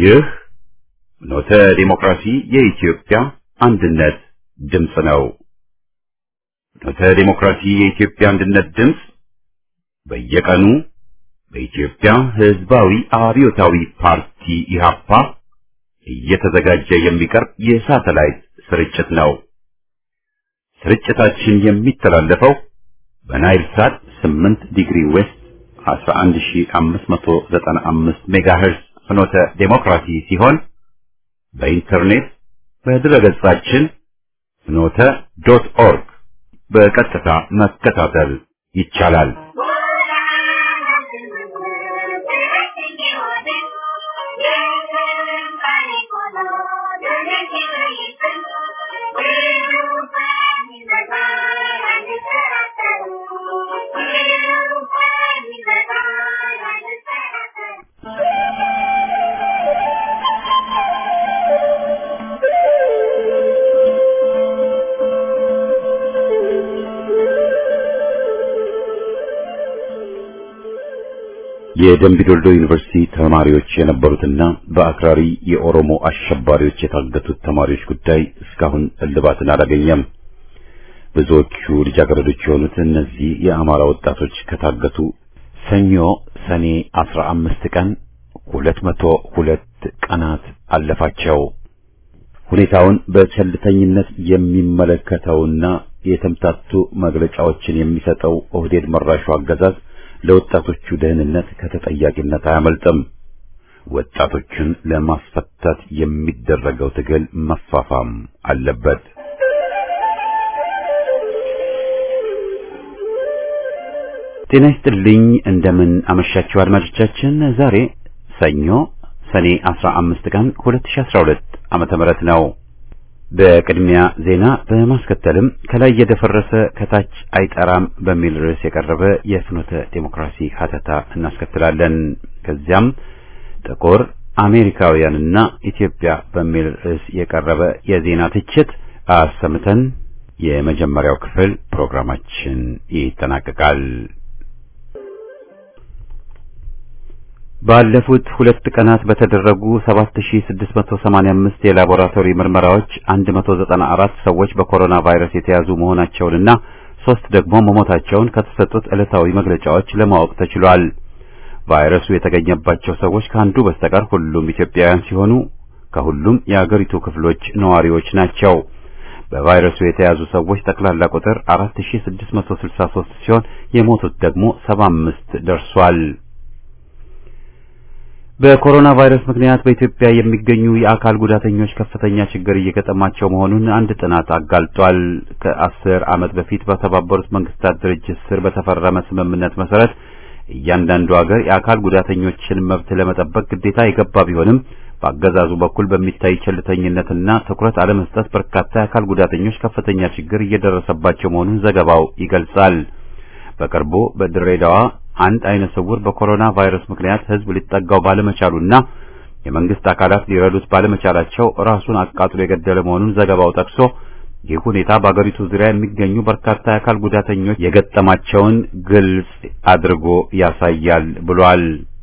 ይህ ኖተ ዲሞክራሲ የኢትዮጵያ አንድነት ድምፅ ነው። ኖተ ዲሞክራሲ የኢትዮጵያ አንድነት ድምፅ በየቀኑ በኢትዮጵያ ሕዝባዊ አብዮታዊ ፓርቲ ኢህአፓ እየተዘጋጀ የሚቀርብ የሳተላይት ስርጭት ነው። ስርጭታችን የሚተላለፈው በናይል ሳት 8 ዲግሪ ዌስት 11595 ሜጋሄርዝ ፍኖተ ዴሞክራሲ ሲሆን በኢንተርኔት በድረገጻችን ፍኖተ ዶት ኦርግ በቀጥታ መከታተል ይቻላል። የደምቢዶልዶ ዩኒቨርሲቲ ተማሪዎች የነበሩትና በአክራሪ የኦሮሞ አሸባሪዎች የታገቱት ተማሪዎች ጉዳይ እስካሁን እልባትን አላገኘም። ብዙዎቹ ልጃገረዶች የሆኑት እነዚህ የአማራ ወጣቶች ከታገቱ ሰኞ ሰኔ 15 ቀን 202 ቀናት አለፋቸው። ሁኔታውን በቸልተኝነት የሚመለከተውና የተምታቱ መግለጫዎችን የሚሰጠው ኦህዴድ መራሹ አገዛዝ ለወጣቶቹ ደህንነት ከተጠያቂነት አያመልጥም። ወጣቶችን ለማስፈታት የሚደረገው ትግል መፋፋም አለበት። ጤና ይስጥልኝ። እንደምን አመሻችሁ አድማጮቻችን። ዛሬ ሰኞ ሰኔ 15 ቀን 2012 ዓመተ ምህረት ነው። በቅድሚያ ዜና በማስከተልም ከላይ የደፈረሰ ከታች አይጠራም በሚል ርዕስ የቀረበ የፍኖተ ዴሞክራሲ ሀተታ እናስከትላለን። ከዚያም ጥቁር አሜሪካውያንና ኢትዮጵያ በሚል ርዕስ የቀረበ የዜና ትችት አሰምተን የመጀመሪያው ክፍል ፕሮግራማችን ይጠናቀቃል። ባለፉት ሁለት ቀናት በተደረጉ 7685 የላቦራቶሪ ምርመራዎች 194 ሰዎች በኮሮና ቫይረስ የተያዙ መሆናቸውንና ሶስት ደግሞ መሞታቸውን ከተሰጡት ዕለታዊ መግለጫዎች ለማወቅ ተችሏል። ቫይረሱ የተገኘባቸው ሰዎች ከአንዱ በስተቀር ሁሉም ኢትዮጵያውያን ሲሆኑ ከሁሉም የአገሪቱ ክፍሎች ነዋሪዎች ናቸው። በቫይረሱ የተያዙ ሰዎች ጠቅላላ ቁጥር 4663 ሲሆን የሞቱት ደግሞ 75 ደርሷል። በኮሮና ቫይረስ ምክንያት በኢትዮጵያ የሚገኙ የአካል ጉዳተኞች ከፍተኛ ችግር እየገጠማቸው መሆኑን አንድ ጥናት አጋልጧል። ከአስር ዓመት በፊት በተባበሩት መንግስታት ድርጅት ስር በተፈረመ ስምምነት መሰረት እያንዳንዱ ሀገር የአካል ጉዳተኞችን መብት ለመጠበቅ ግዴታ የገባ ቢሆንም በአገዛዙ በኩል በሚታይ ቸልተኝነትና ትኩረት አለመስጠት በርካታ የአካል ጉዳተኞች ከፍተኛ ችግር እየደረሰባቸው መሆኑን ዘገባው ይገልጻል። በቅርቡ በድሬዳዋ አንድ አይነ ስውር በኮሮና ቫይረስ ምክንያት ህዝብ ሊጠጋው ባለመቻሉና የመንግስት አካላት ሊረዱት ባለመቻላቸው ራሱን አቃጥሎ የገደለ መሆኑን ዘገባው ጠቅሶ ይህ ሁኔታ በአገሪቱ ዙሪያ የሚገኙ በርካታ የአካል ጉዳተኞች የገጠማቸውን ግልጽ አድርጎ ያሳያል ብሏል።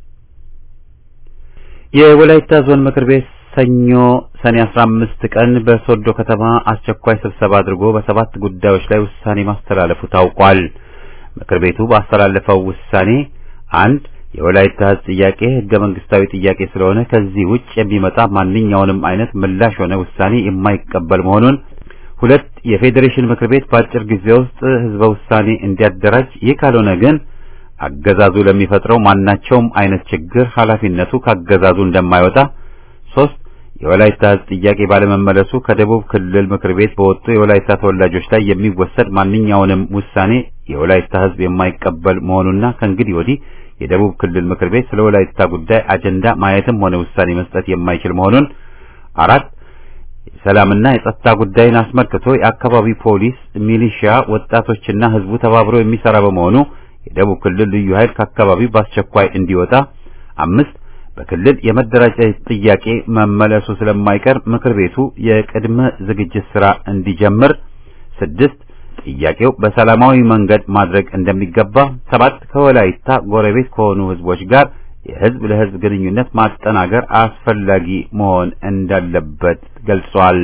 የወላይታ ዞን ምክር ቤት ሰኞ ሰኔ 15 ቀን በሶዶ ከተማ አስቸኳይ ስብሰባ አድርጎ በሰባት ጉዳዮች ላይ ውሳኔ ማስተላለፉ ታውቋል። ምክር ቤቱ ባስተላለፈው ውሳኔ አንድ የወላይታ ህዝብ ጥያቄ ህገ መንግስታዊ ጥያቄ ስለሆነ ከዚህ ውጭ የሚመጣ ማንኛውንም አይነት ምላሽ ሆነ ውሳኔ የማይቀበል መሆኑን፣ ሁለት የፌዴሬሽን ምክር ቤት በአጭር ጊዜ ውስጥ ህዝበ ውሳኔ እንዲያደራጅ፣ ይህ ካልሆነ ግን አገዛዙ ለሚፈጥረው ማናቸውም አይነት ችግር ኃላፊነቱ ካገዛዙ እንደማይወጣ፣ ሶስት የወላይታ ህዝብ ጥያቄ ባለመመለሱ ከደቡብ ክልል ምክር ቤት በወጡ የወላይታ ተወላጆች ላይ የሚወሰድ ማንኛውንም ውሳኔ የወላይታ ህዝብ የማይቀበል መሆኑና ከእንግዲህ ወዲህ የደቡብ ክልል ምክር ቤት ስለ ወላይታ ጉዳይ አጀንዳ ማየትም ሆነ ውሳኔ መስጠት የማይችል መሆኑን፣ አራት የሰላምና የጸጥታ ጉዳይን አስመልክቶ የአካባቢ ፖሊስ፣ ሚሊሺያ፣ ወጣቶችና ህዝቡ ተባብሮ የሚሰራ በመሆኑ የደቡብ ክልል ልዩ ኃይል ከአካባቢው በአስቸኳይ እንዲወጣ፣ አምስት በክልል የመደራጀት ጥያቄ መመለሱ ስለማይቀር ምክር ቤቱ የቅድመ ዝግጅት ስራ እንዲጀምር፣ ስድስት ጥያቄው በሰላማዊ መንገድ ማድረግ እንደሚገባ፣ ሰባት ከወላይታ ጎረቤት ከሆኑ ህዝቦች ጋር የህዝብ ለህዝብ ግንኙነት ማጠናገር አስፈላጊ መሆን እንዳለበት ገልጿል።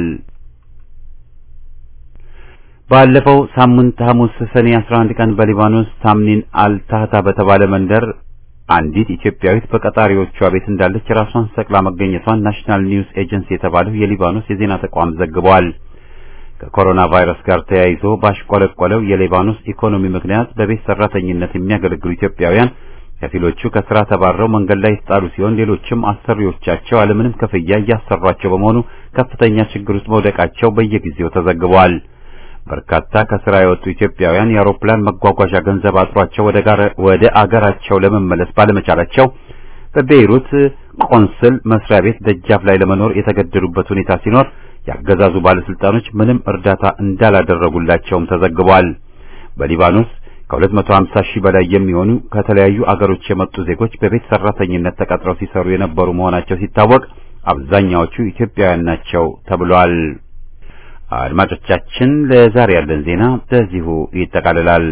ባለፈው ሳምንት ሐሙስ ሰኔ 11 ቀን በሊባኖስ ታምኒን አልታህታ በተባለ መንደር አንዲት ኢትዮጵያዊት በቀጣሪዎቿ ቤት እንዳለች ራሷን ሰቅላ መገኘቷን ናሽናል ኒውስ ኤጀንሲ የተባለው የሊባኖስ የዜና ተቋም ዘግቧል። ከኮሮና ቫይረስ ጋር ተያይዞ ባሽቆለቆለው የሊባኖስ ኢኮኖሚ ምክንያት በቤት ሰራተኝነት የሚያገለግሉ ኢትዮጵያውያን ከፊሎቹ ከስራ ተባረው መንገድ ላይ የተጣሉ ሲሆን ሌሎችም አሰሪዎቻቸው አለምንም ክፍያ እያሰሯቸው በመሆኑ ከፍተኛ ችግር ውስጥ መውደቃቸው በየጊዜው ተዘግቧል። በርካታ ከስራ የወጡ ኢትዮጵያውያን የአውሮፕላን መጓጓዣ ገንዘብ አጥሯቸው ወደ ጋር ወደ አገራቸው ለመመለስ ባለመቻላቸው በቤይሩት ቆንስል መስሪያ ቤት ደጃፍ ላይ ለመኖር የተገደዱበት ሁኔታ ሲኖር ያገዛዙ ባለስልጣኖች ምንም እርዳታ እንዳላደረጉላቸውም ተዘግቧል። በሊባኖስ ከ250 ሺህ በላይ የሚሆኑ ከተለያዩ አገሮች የመጡ ዜጎች በቤት ሰራተኝነት ተቀጥረው ሲሰሩ የነበሩ መሆናቸው ሲታወቅ አብዛኛዎቹ ኢትዮጵያውያን ናቸው ተብሏል። አድማጮቻችን ለዛሬ ያለን ዜና በዚሁ ይጠቃልላል።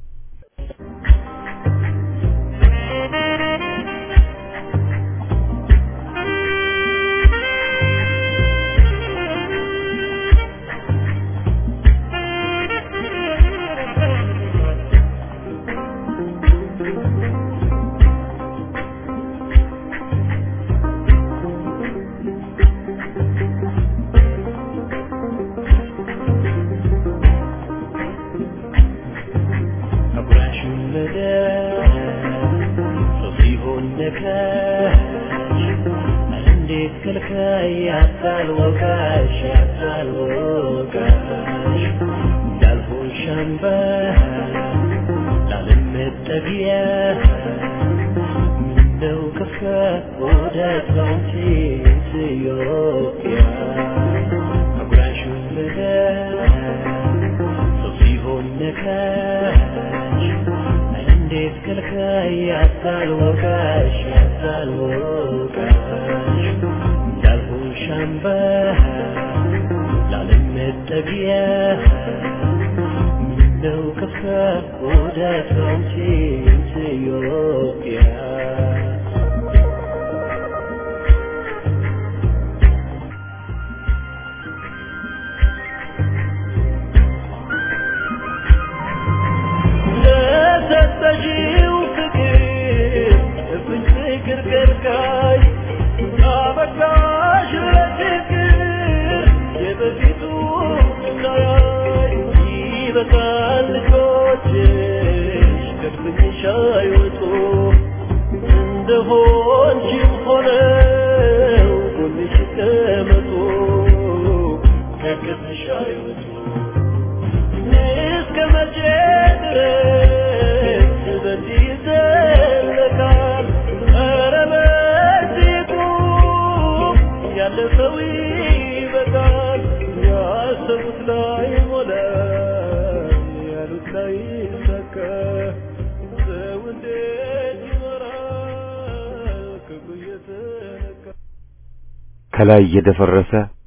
ከላይ የደፈረሰ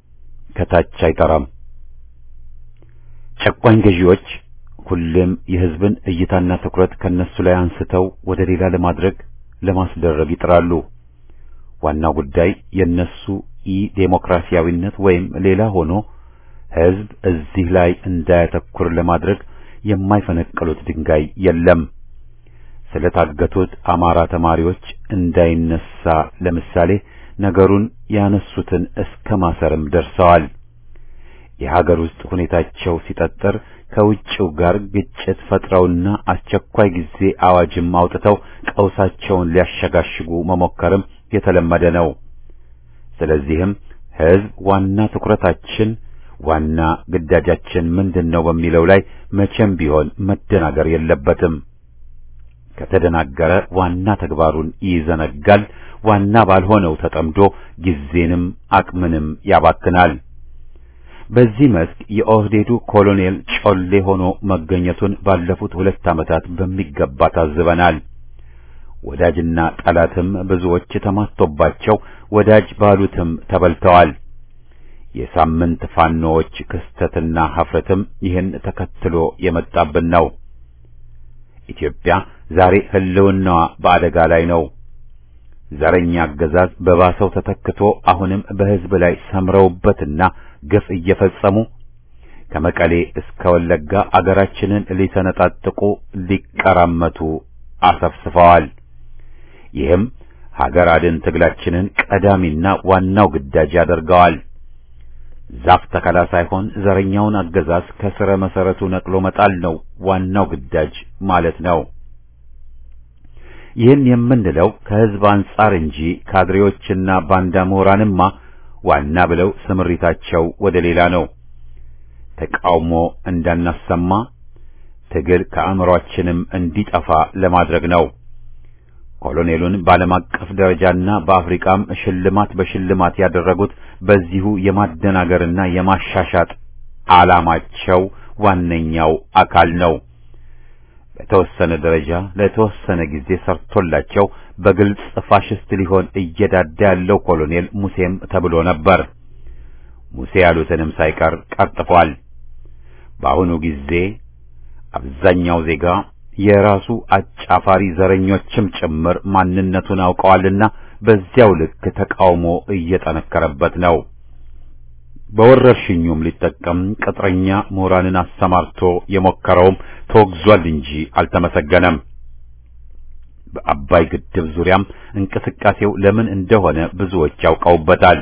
ከታች አይጠራም። ጨቋኝ ገዢዎች ሁሌም የሕዝብን እይታና ትኩረት ከነሱ ላይ አንስተው ወደ ሌላ ለማድረግ ለማስደረግ ይጥራሉ። ዋናው ጉዳይ የነሱ ኢ ዴሞክራሲያዊነት ወይም ሌላ ሆኖ ሕዝብ እዚህ ላይ እንዳያተኩር ለማድረግ የማይፈነቅሉት ድንጋይ የለም። ስለታገቱት አማራ ተማሪዎች እንዳይነሳ ለምሳሌ ነገሩን ያነሱትን እስከ ማሰርም ደርሰዋል። የሀገር ውስጥ ሁኔታቸው ሲጠጠር ከውጭው ጋር ግጭት ፈጥረውና አስቸኳይ ጊዜ አዋጅም አውጥተው ቀውሳቸውን ሊያሸጋሽጉ መሞከርም የተለመደ ነው። ስለዚህም ሕዝብ ዋና ትኩረታችን ዋና ግዳጃችን ምንድን ነው በሚለው ላይ መቼም ቢሆን መደናገር የለበትም። ከተደናገረ ዋና ተግባሩን ይዘነጋል። ዋና ባልሆነው ተጠምዶ ጊዜንም አቅምንም ያባክናል። በዚህ መስክ የኦህዴዱ ኮሎኔል ጮሌ ሆኖ መገኘቱን ባለፉት ሁለት ዓመታት በሚገባ ታዝበናል። ወዳጅና ጠላትም ብዙዎች ተማስቶባቸው ወዳጅ ባሉትም ተበልተዋል። የሳምንት ፋኖዎች ክስተትና ሀፍረትም ይህን ተከትሎ የመጣብን ነው። ኢትዮጵያ ዛሬ ህልውናዋ በአደጋ ላይ ነው። ዘረኛ አገዛዝ በባሰው ተተክቶ አሁንም በሕዝብ ላይ ሰምረውበትና ግፍ እየፈጸሙ ከመቀሌ እስከ ወለጋ አገራችንን ሊሰነጣጥቁ ሊቀራመቱ አሰፍስፈዋል። ይህም ሀገር አድን ትግላችንን ቀዳሚና ዋናው ግዳጅ ያደርገዋል። ዛፍ ተከላ ሳይሆን ዘረኛውን አገዛዝ ከስረ መሰረቱ ነቅሎ መጣል ነው ዋናው ግዳጅ ማለት ነው። ይህን የምንለው ከህዝብ አንጻር እንጂ ካድሬዎችና ባንዳ ምሁራንማ ዋና ብለው ስምሪታቸው ወደ ሌላ ነው። ተቃውሞ እንዳናሰማ ትግል ከአእምሯችንም እንዲጠፋ ለማድረግ ነው። ኮሎኔሉን በዓለም አቀፍ ደረጃና በአፍሪካም ሽልማት በሽልማት ያደረጉት በዚሁ የማደናገርና የማሻሻጥ ዓላማቸው ዋነኛው አካል ነው። በተወሰነ ደረጃ ለተወሰነ ጊዜ ሰርቶላቸው በግልጽ ፋሽስት ሊሆን እየዳዳ ያለው ኮሎኔል ሙሴም ተብሎ ነበር። ሙሴ ያሉትንም ሳይቀር ቀርጥፏል። በአሁኑ ጊዜ አብዛኛው ዜጋ የራሱ አጫፋሪ ዘረኞችም ጭምር ማንነቱን አውቀዋልና በዚያው ልክ ተቃውሞ እየጠነከረበት ነው። በወረርሽኙም ሊጠቀም ቅጥረኛ ምሁራንን አሰማርቶ የሞከረውም ተወግዟል እንጂ አልተመሰገነም። በአባይ ግድብ ዙሪያም እንቅስቃሴው ለምን እንደሆነ ብዙዎች ያውቀውበታል።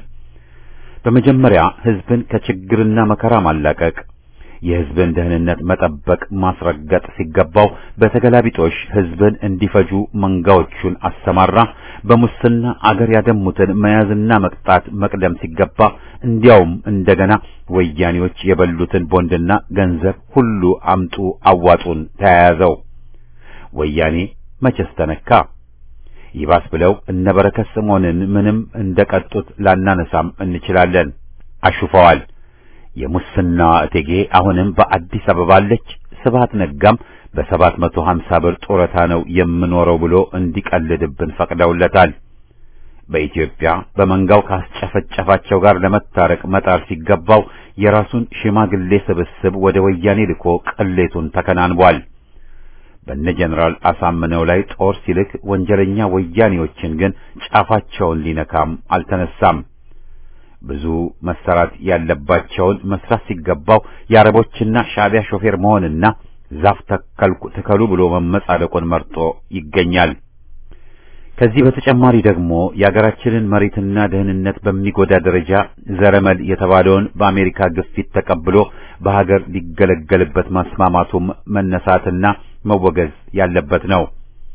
በመጀመሪያ ሕዝብን ከችግርና መከራ ማላቀቅ የሕዝብን ደህንነት መጠበቅ ማስረገጥ ሲገባው በተገላቢጦሽ ሕዝብን እንዲፈጁ መንጋዎቹን አሰማራ። በሙስና አገር ያደሙትን መያዝና መቅጣት መቅደም ሲገባ እንዲያውም እንደገና ወያኔዎች የበሉትን ቦንድና ገንዘብ ሁሉ አምጡ አዋጡን ተያያዘው። ወያኔ መቼስ ተነካ? ይባስ ብለው እነ በረከት ስምዖንን ምንም እንደቀጡት ላናነሳም እንችላለን። አሹፈዋል። የሙስና እቴጌ አሁንም በአዲስ አበባ አለች። ስብሐት ነጋም በሰባት መቶ ሀምሳ ብር ጡረታ ነው የምኖረው ብሎ እንዲቀልድብን ፈቅደውለታል። በኢትዮጵያ በመንጋው ካስጨፈጨፋቸው ጋር ለመታረቅ መጣር ሲገባው የራሱን ሽማግሌ ስብስብ ወደ ወያኔ ልኮ ቅሌቱን ተከናንቧል። በነ ጀነራል አሳምነው ላይ ጦር ሲልክ ወንጀለኛ ወያኔዎችን ግን ጫፋቸውን ሊነካም አልተነሳም። ብዙ መሰራት ያለባቸውን መስራት ሲገባው የአረቦችና ሻዕቢያ ሾፌር መሆንና ዛፍ ተከልኩ ትከሉ ብሎ መመጻደቁን መርጦ ይገኛል። ከዚህ በተጨማሪ ደግሞ የአገራችንን መሬትና ደህንነት በሚጎዳ ደረጃ ዘረመል የተባለውን በአሜሪካ ግፊት ተቀብሎ በሀገር ሊገለገልበት ማስማማቱም መነሳትና መወገዝ ያለበት ነው።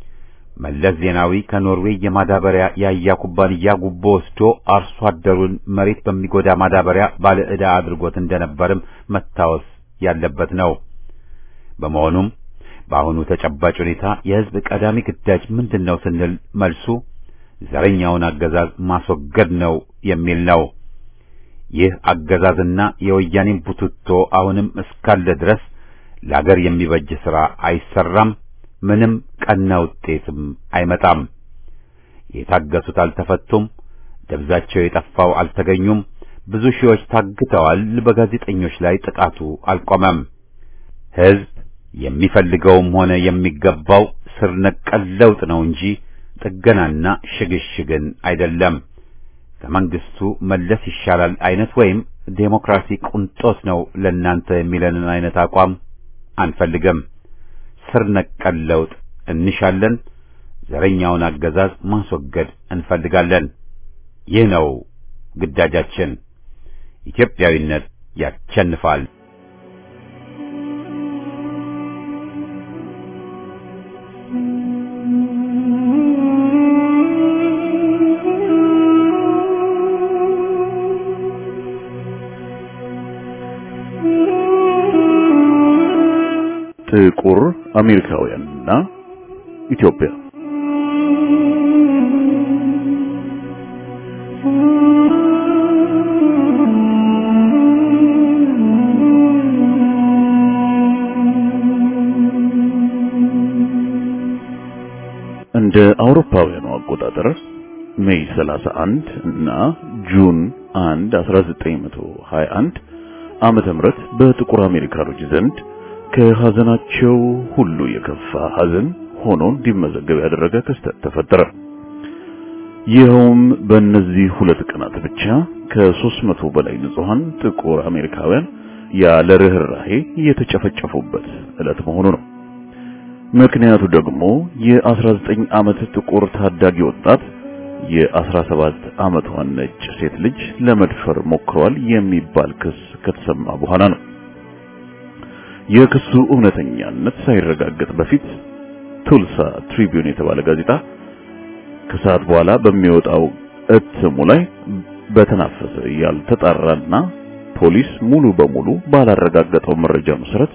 መለስ ዜናዊ ከኖርዌይ የማዳበሪያ ያያ ኩባንያ ጉቦ ወስዶ አርሶ አደሩን መሬት በሚጎዳ ማዳበሪያ ባለ ዕዳ አድርጎት እንደነበርም መታወስ ያለበት ነው። በመሆኑም በአሁኑ ተጨባጭ ሁኔታ የሕዝብ ቀዳሚ ግዳጅ ምንድን ነው ስንል መልሱ ዘረኛውን አገዛዝ ማስወገድ ነው የሚል ነው። ይህ አገዛዝና የወያኔን ቡትቶ አሁንም እስካለ ድረስ ለአገር የሚበጅ ሥራ አይሰራም። ምንም ቀና ውጤትም አይመጣም። የታገሱት አልተፈቱም። ደብዛቸው የጠፋው አልተገኙም። ብዙ ሺዎች ታግተዋል። በጋዜጠኞች ላይ ጥቃቱ አልቆመም። ሕዝብ የሚፈልገውም ሆነ የሚገባው ስር ነቀል ለውጥ ነው እንጂ ጥገናና ሽግሽግን አይደለም። ከመንግስቱ መለስ ይሻላል አይነት ወይም ዴሞክራሲ ቁንጦት ነው ለናንተ የሚለንን አይነት አቋም አንፈልግም። ስር ነቀል ለውጥ እንሻለን። ዘረኛውን አገዛዝ ማስወገድ እንፈልጋለን። ይህ ነው ግዳጃችን። ኢትዮጵያዊነት ያሸንፋል። ጥቁር አሜሪካውያንና ኢትዮጵያ እንደ አውሮፓውያኑ አቆጣጠር ሜይ 31 እና ጁን 1 1921 ዓመተ ምህረት በጥቁር አሜሪካኖች ዘንድ ከሐዘናቸው ሁሉ የከፋ ሐዘን ሆኖ እንዲመዘገብ ያደረገ ክስተት ተፈጠረ። ይኸውም በእነዚህ ሁለት ቀናት ብቻ ከሦስት መቶ በላይ ንጹሐን ጥቁር አሜሪካውያን ያለ ርኅራሄ የተጨፈጨፉበት ዕለት መሆኑ ነው። ምክንያቱ ደግሞ የ19 ዓመት ጥቁር ታዳጊ ወጣት የ17 ዓመቷን ነጭ ሴት ልጅ ለመድፈር ሞክሯል የሚባል ክስ ከተሰማ በኋላ ነው። የክሱ እውነተኛነት ሳይረጋገጥ በፊት ቱልሳ ትሪቢዩን የተባለ ጋዜጣ ከሰዓት በኋላ በሚወጣው እትሙ ላይ በተናፈሰ ያልተጣራና ፖሊስ ሙሉ በሙሉ ባላረጋገጠው መረጃ መሰረት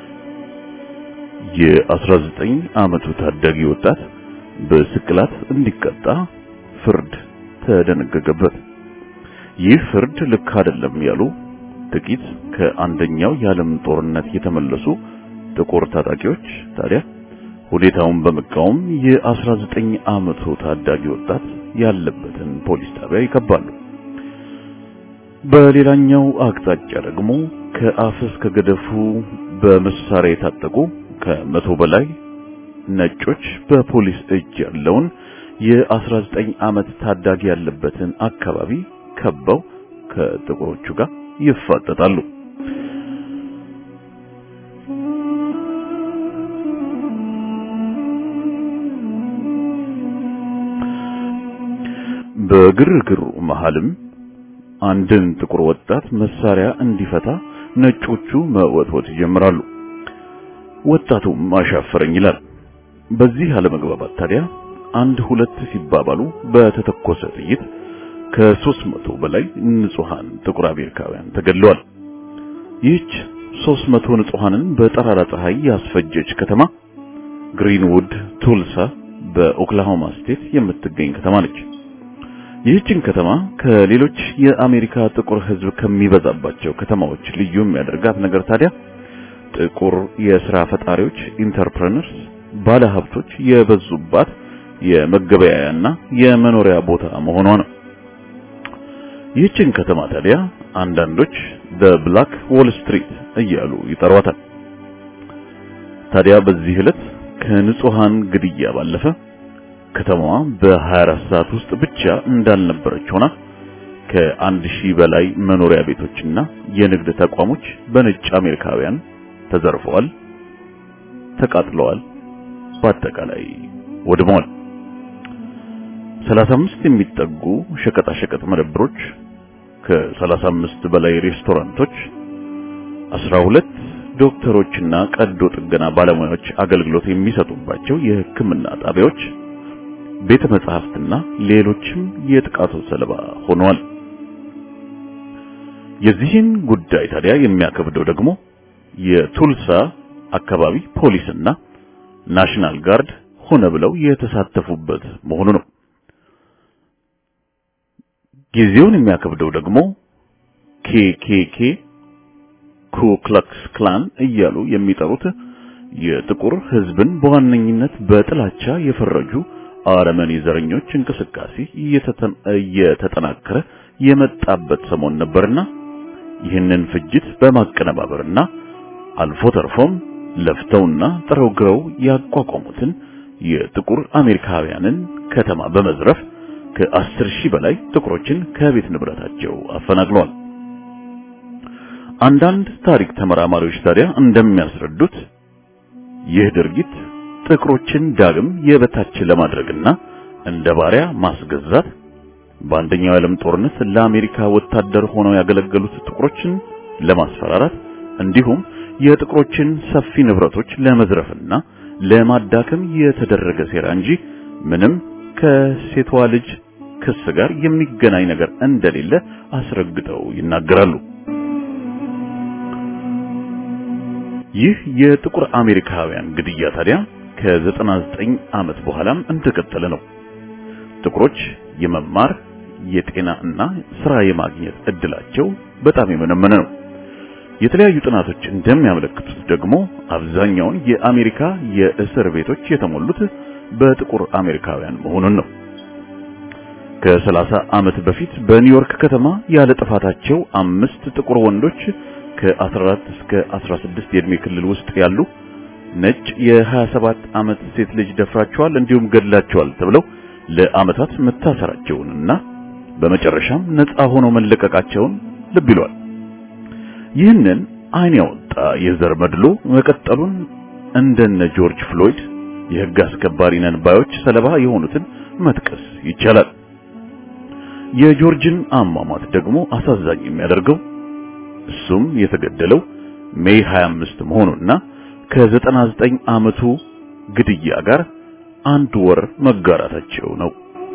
የ19 ዓመቱ ታዳጊ ወጣት በስቅላት እንዲቀጣ ፍርድ ተደነገገበት። ይህ ፍርድ ልክ አይደለም ያሉ ጥቂት ከአንደኛው የዓለም ጦርነት የተመለሱ ጥቁር ታጣቂዎች ታዲያ ሁኔታውን በመቃወም የ19 ዓመቱ ታዳጊ ወጣት ያለበትን ፖሊስ ጣቢያ ይከባሉ። በሌላኛው አቅጣጫ ደግሞ ከአፍ እስከ ገደፉ በመሳሪያ የታጠቁ ከመቶ በላይ ነጮች በፖሊስ እጅ ያለውን የ19 ዓመት ታዳጊ ያለበትን አካባቢ ከበው ከጥቁሮቹ ጋር ይፋጠጣሉ። በግርግሩ መሃልም አንድን ጥቁር ወጣት መሳሪያ እንዲፈታ ነጮቹ መወትወት ይጀምራሉ። ወጣቱም አሻፈረኝ ይላል። በዚህ አለመግባባት ታዲያ አንድ ሁለት ሲባባሉ በተተኮሰ ጥይት ከሦስት መቶ በላይ ንጹሃን ጥቁር አሜሪካውያን ተገድለዋል። ይህች ሦስት መቶ ንጹሃንን በጠራራ ፀሐይ ያስፈጀች ከተማ ግሪንውድ ቱልሳ በኦክላሆማ ስቴት የምትገኝ ከተማ ነች። ይህችን ከተማ ከሌሎች የአሜሪካ ጥቁር ሕዝብ ከሚበዛባቸው ከተማዎች ልዩ የሚያደርጋት ነገር ታዲያ ጥቁር የሥራ ፈጣሪዎች ኢንተርፕረነርስ፣ ባለሀብቶች የበዙባት የመገበያያና የመኖሪያ ቦታ መሆኗ ነው። ይህችን ከተማ ታዲያ አንዳንዶች በብላክ ዎል ስትሪት እያሉ ይጠሯታል። ታዲያ በዚህ ዕለት ከንጹሃን ግድያ ባለፈ ከተማዋ በ24 ሰዓት ውስጥ ብቻ እንዳልነበረች ሆና ከአንድ ሺህ በላይ መኖሪያ ቤቶችና የንግድ ተቋሞች በነጭ አሜሪካውያን ተዘርፈዋል፣ ተቃጥለዋል፣ በአጠቃላይ ወድመዋል። 35 የሚጠጉ ሸቀጣሸቀጥ መደብሮች፣ ከ35 በላይ ሬስቶራንቶች፣ 12 ዶክተሮችና ቀዶ ጥገና ባለሙያዎች አገልግሎት የሚሰጡባቸው የሕክምና ጣቢያዎች፣ ቤተ መጻሕፍትና ሌሎችም የጥቃቱ ሰለባ ሆነዋል። የዚህን ጉዳይ ታዲያ የሚያከብደው ደግሞ የቱልሳ አካባቢ ፖሊስና ናሽናል ጋርድ ሆነ ብለው የተሳተፉበት መሆኑ ነው። ጊዜውን የሚያከብደው ደግሞ ኬኬኬ ኩክላክስ ክላን እያሉ የሚጠሩት የጥቁር ሕዝብን በዋነኝነት በጥላቻ የፈረጁ አረመኔ ዘረኞች እንቅስቃሴ እየተጠናከረ የመጣበት ሰሞን ነበርና ይህንን ፍጅት በማቀነባበርና አልፎ ተርፎም ለፍተውና ጥረው ግረው ያቋቋሙትን የጥቁር አሜሪካውያንን ከተማ በመዝረፍ ከአስር ሺህ በላይ ጥቁሮችን ከቤት ንብረታቸው አፈናቅለዋል። አንዳንድ ታሪክ ተመራማሪዎች ታዲያ እንደሚያስረዱት ይህ ድርጊት ጥቁሮችን ዳግም የበታች ለማድረግና እንደ ባሪያ ማስገዛት በአንደኛው የዓለም ጦርነት ለአሜሪካ ወታደር ሆነው ያገለገሉት ጥቁሮችን ለማስፈራራት እንዲሁም የጥቁሮችን ሰፊ ንብረቶች ለመዝረፍና ለማዳከም የተደረገ ሴራ እንጂ ምንም ከሴቷ ልጅ ክስ ጋር የሚገናኝ ነገር እንደሌለ አስረግጠው ይናገራሉ። ይህ የጥቁር አሜሪካውያን ግድያ ታዲያ ከ99 ዓመት በኋላም እንደቀጠለ ነው። ጥቁሮች የመማር የጤና እና ስራ የማግኘት እድላቸው በጣም የመነመነ ነው። የተለያዩ ጥናቶች እንደሚያመለክቱት ደግሞ አብዛኛውን የአሜሪካ የእስር ቤቶች የተሞሉት በጥቁር አሜሪካውያን መሆኑን ነው። ከ30 ዓመት በፊት በኒውዮርክ ከተማ ያለ ጥፋታቸው አምስት ጥቁር ወንዶች ከ14 እስከ 16 የዕድሜ ክልል ውስጥ ያሉ ነጭ የ27 ዓመት ሴት ልጅ ደፍራቸዋል እንዲሁም ገድላቸዋል ተብለው ለዓመታት መታሰራቸውንና በመጨረሻም ነፃ ሆነው መለቀቃቸውን ልብ ይሏል። ይህንን ዓይን ያወጣ የዘር መድሎ መቀጠሉን እንደነ ጆርጅ ፍሎይድ የሕግ አስከባሪ ነን ባዮች ሰለባ የሆኑትን መጥቀስ ይቻላል። የጆርጅን አሟሟት ደግሞ አሳዛኝ የሚያደርገው እሱም የተገደለው ሜይ 25 መሆኑና ከ99 ዓመቱ ግድያ ጋር አንድ ወር መጋራታቸው ነው።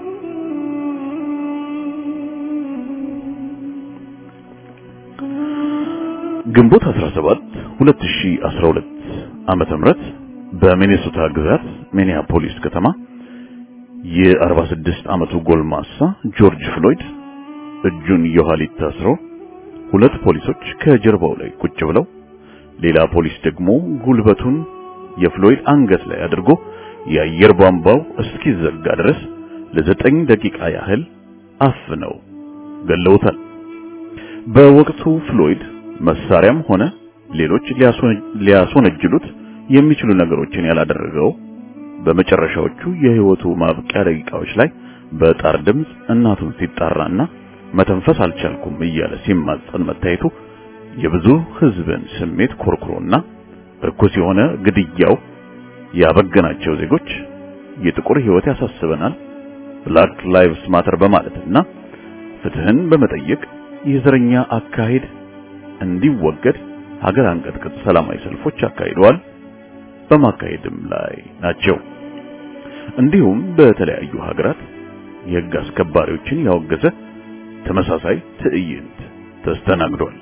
ግንቦት 17 2012 ዓመተ ምህረት በሚኔሶታ ግዛት ሚኒያፖሊስ ከተማ የ46 ዓመቱ ጎልማሳ ጆርጅ ፍሎይድ እጁን የኋሊት ታስሮ ሁለት ፖሊሶች ከጀርባው ላይ ቁጭ ብለው ሌላ ፖሊስ ደግሞ ጉልበቱን የፍሎይድ አንገት ላይ አድርጎ የአየር ቧንቧው እስኪዘጋ ድረስ ለዘጠኝ ደቂቃ ያህል አፍነው ገለውታል። በወቅቱ ፍሎይድ መሳሪያም ሆነ ሌሎች ሊያስወነጅሉት የሚችሉ ነገሮችን ያላደረገው በመጨረሻዎቹ የሕይወቱ ማብቂያ ደቂቃዎች ላይ በጣር ድምፅ እናቱን ሲጣራና መተንፈስ አልቻልኩም እያለ ሲማጸን መታየቱ የብዙ ሕዝብን ስሜት ኮርኩሮና እርኩስ የሆነ ግድያው ያበገናቸው ዜጎች የጥቁር ሕይወት ያሳስበናል፣ ብላክ ላይቭስ ማተር በማለትና ፍትህን በመጠየቅ የዘረኛ አካሄድ እንዲወገድ ሀገር አንቀጥቅጥ ሰላማዊ ሰልፎች አካሂደዋል፣ በማካሄድም ላይ ናቸው። እንዲሁም በተለያዩ ሀገራት የሕግ አስከባሪዎችን ያወገዘ ተመሳሳይ ትዕይንት ተስተናግዷል።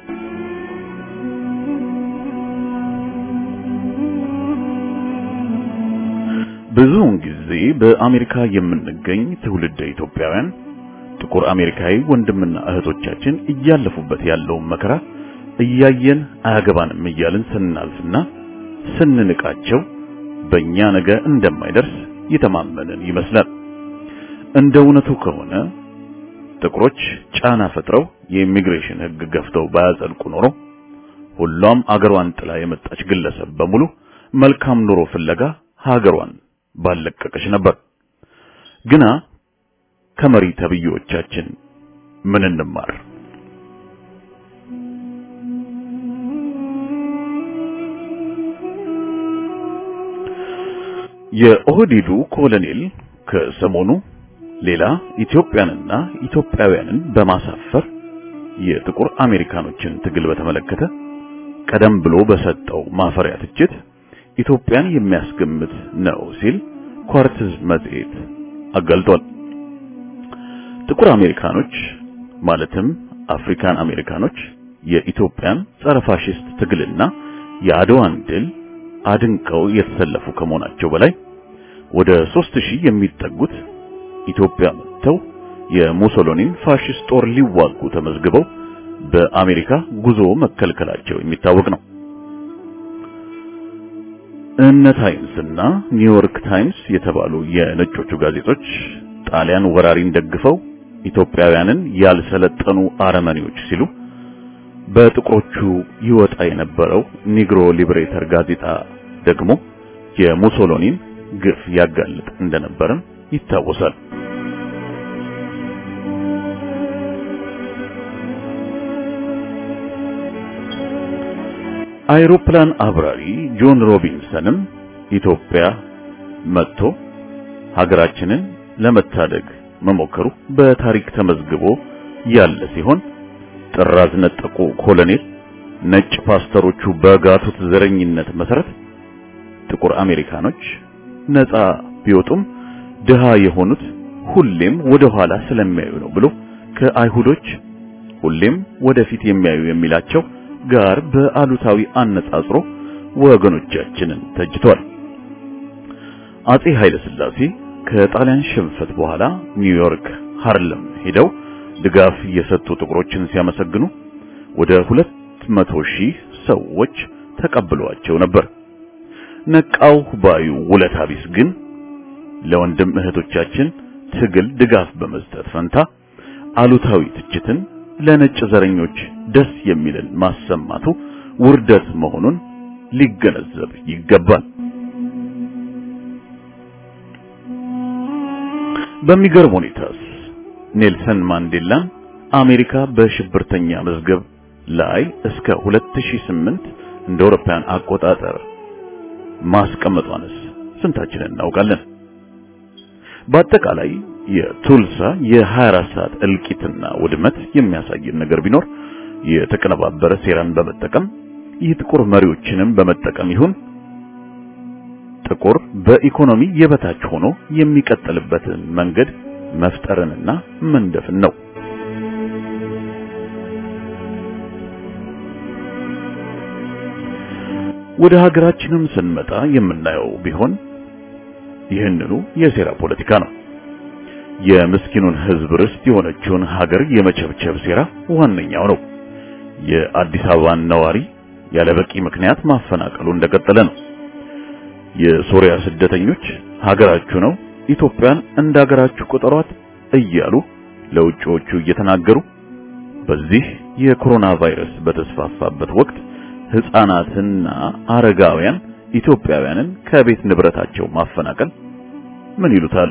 ብዙውን ጊዜ በአሜሪካ የምንገኝ ትውልደ ኢትዮጵያውያን ጥቁር አሜሪካዊ ወንድምና እህቶቻችን እያለፉበት ያለውን መከራ እያየን አያገባንም እያልን ስናልፍና ስንንቃቸው በእኛ ነገ እንደማይደርስ የተማመንን ይመስላል። እንደ እውነቱ ከሆነ ጥቁሮች ጫና ፈጥረው የኢሚግሬሽን ሕግ ገፍተው ባያጸድቁ ኖሮ ሁሏም አገሯን ጥላ የመጣች ግለሰብ በሙሉ መልካም ኑሮ ፍለጋ ሀገሯን ባለቀቀች ነበር። ግና ከመሪ ተብዮቻችን ምን እንማር? የኦህዴዱ ኮሎኔል ከሰሞኑ ሌላ ኢትዮጵያንና ኢትዮጵያውያንን በማሳፈር የጥቁር አሜሪካኖችን ትግል በተመለከተ ቀደም ብሎ በሰጠው ማፈሪያ ትችት ኢትዮጵያን የሚያስገምት ነው ሲል ኳርትዝ መጽሔት አጋልጧል። ጥቁር አሜሪካኖች ማለትም አፍሪካን አሜሪካኖች የኢትዮጵያን ጸረ ፋሽስት ትግልና የአድዋን ድል አድንቀው የተሰለፉ ከመሆናቸው በላይ ወደ ሦስት ሺህ የሚጠጉት ኢትዮጵያ መጥተው የሙሶሎኒን ፋሽስት ጦር ሊዋጉ ተመዝግበው በአሜሪካ ጉዞ መከልከላቸው የሚታወቅ ነው። እነ ታይምስ እና ኒውዮርክ ታይምስ የተባሉ የነጮቹ ጋዜጦች ጣሊያን ወራሪን ደግፈው ኢትዮጵያውያንን ያልሰለጠኑ አረመኔዎች ሲሉ በጥቁሮቹ ይወጣ የነበረው ኒግሮ ሊብሬተር ጋዜጣ ደግሞ የሙሶሎኒን ግፍ ያጋልጥ እንደነበርም ይታወሳል። አይሮፕላን አብራሪ ጆን ሮቢንሰንም ኢትዮጵያ መጥቶ ሀገራችንን ለመታደግ መሞከሩ በታሪክ ተመዝግቦ ያለ ሲሆን ጥራዝ ነጠቁ ኮሎኔል ነጭ ፓስተሮቹ በጋቱት ዘረኝነት መሰረት ጥቁር አሜሪካኖች ነፃ ቢወጡም ድሃ የሆኑት ሁሌም ወደ ኋላ ስለሚያዩ ነው ብሎ ከአይሁዶች ሁሌም ወደፊት የሚያዩ የሚላቸው ጋር በአሉታዊ አነጻጽሮ ወገኖቻችንን ተጅቷል። አጼ ኃይለ ሥላሴ ከጣሊያን ሽንፈት በኋላ ኒውዮርክ ሃርለም ሄደው ድጋፍ የሰጡ ጥቁሮችን ሲያመሰግኑ ወደ ሁለት መቶ ሺህ ሰዎች ተቀብለዋቸው ነበር። ነቃው ባዩ ውለታ ቢስ ግን ለወንድም እህቶቻችን ትግል ድጋፍ በመስጠት ፈንታ አሉታዊ ትችትን ለነጭ ዘረኞች ደስ የሚልን ማሰማቱ ውርደት መሆኑን ሊገነዘብ ይገባል። በሚገርም ሁኔታስ ኔልሰን ማንዴላን አሜሪካ በሽብርተኛ መዝገብ ላይ እስከ 2008 እንደ አውሮፓውያን አቆጣጠር ማስቀመጧንስ ስንታችንን እናውቃለን? በአጠቃላይ የቱልሳ የ24 ሰዓት እልቂትና ውድመት የሚያሳየን ነገር ቢኖር የተቀነባበረ ሴራን በመጠቀም የጥቁር መሪዎችንም በመጠቀም ይሁን ጥቁር በኢኮኖሚ የበታች ሆኖ የሚቀጥልበትን መንገድ መፍጠርንና መንደፍን ነው። ወደ ሀገራችንም ስንመጣ የምናየው ቢሆን ይህንኑ የሴራ ፖለቲካ ነው። የምስኪኑን ሕዝብ ርስት የሆነችውን ሀገር የመቸብቸብ ሴራ ዋነኛው ነው። የአዲስ አበባን ነዋሪ ያለ በቂ ምክንያት ማፈናቀሉ እንደቀጠለ ነው። የሶሪያ ስደተኞች ሀገራችሁ ነው፣ ኢትዮጵያን እንደ ሀገራችሁ ቁጠሯት እያሉ ለውጭዎቹ እየተናገሩ በዚህ የኮሮና ቫይረስ በተስፋፋበት ወቅት ሕፃናትና አረጋውያን ኢትዮጵያውያንን ከቤት ንብረታቸው ማፈናቀል ምን ይሉታል?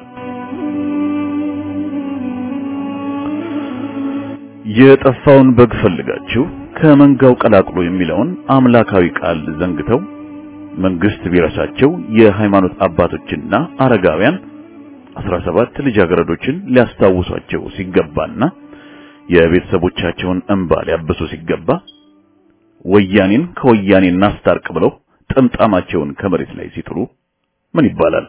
የጠፋውን በግ ፈልጋችሁ ከመንጋው ቀላቅሎ የሚለውን አምላካዊ ቃል ዘንግተው መንግስት ቢረሳቸው የሃይማኖት አባቶችና አረጋውያን 17 ልጃገረዶችን ሊያስታውሷቸው ሲገባና የቤተሰቦቻቸውን እንባ ሊያብሱ ሲገባ ወያኔን ከወያኔ እናስታርቅ ብለው ጥምጣማቸውን ከመሬት ላይ ሲጥሉ ምን ይባላል?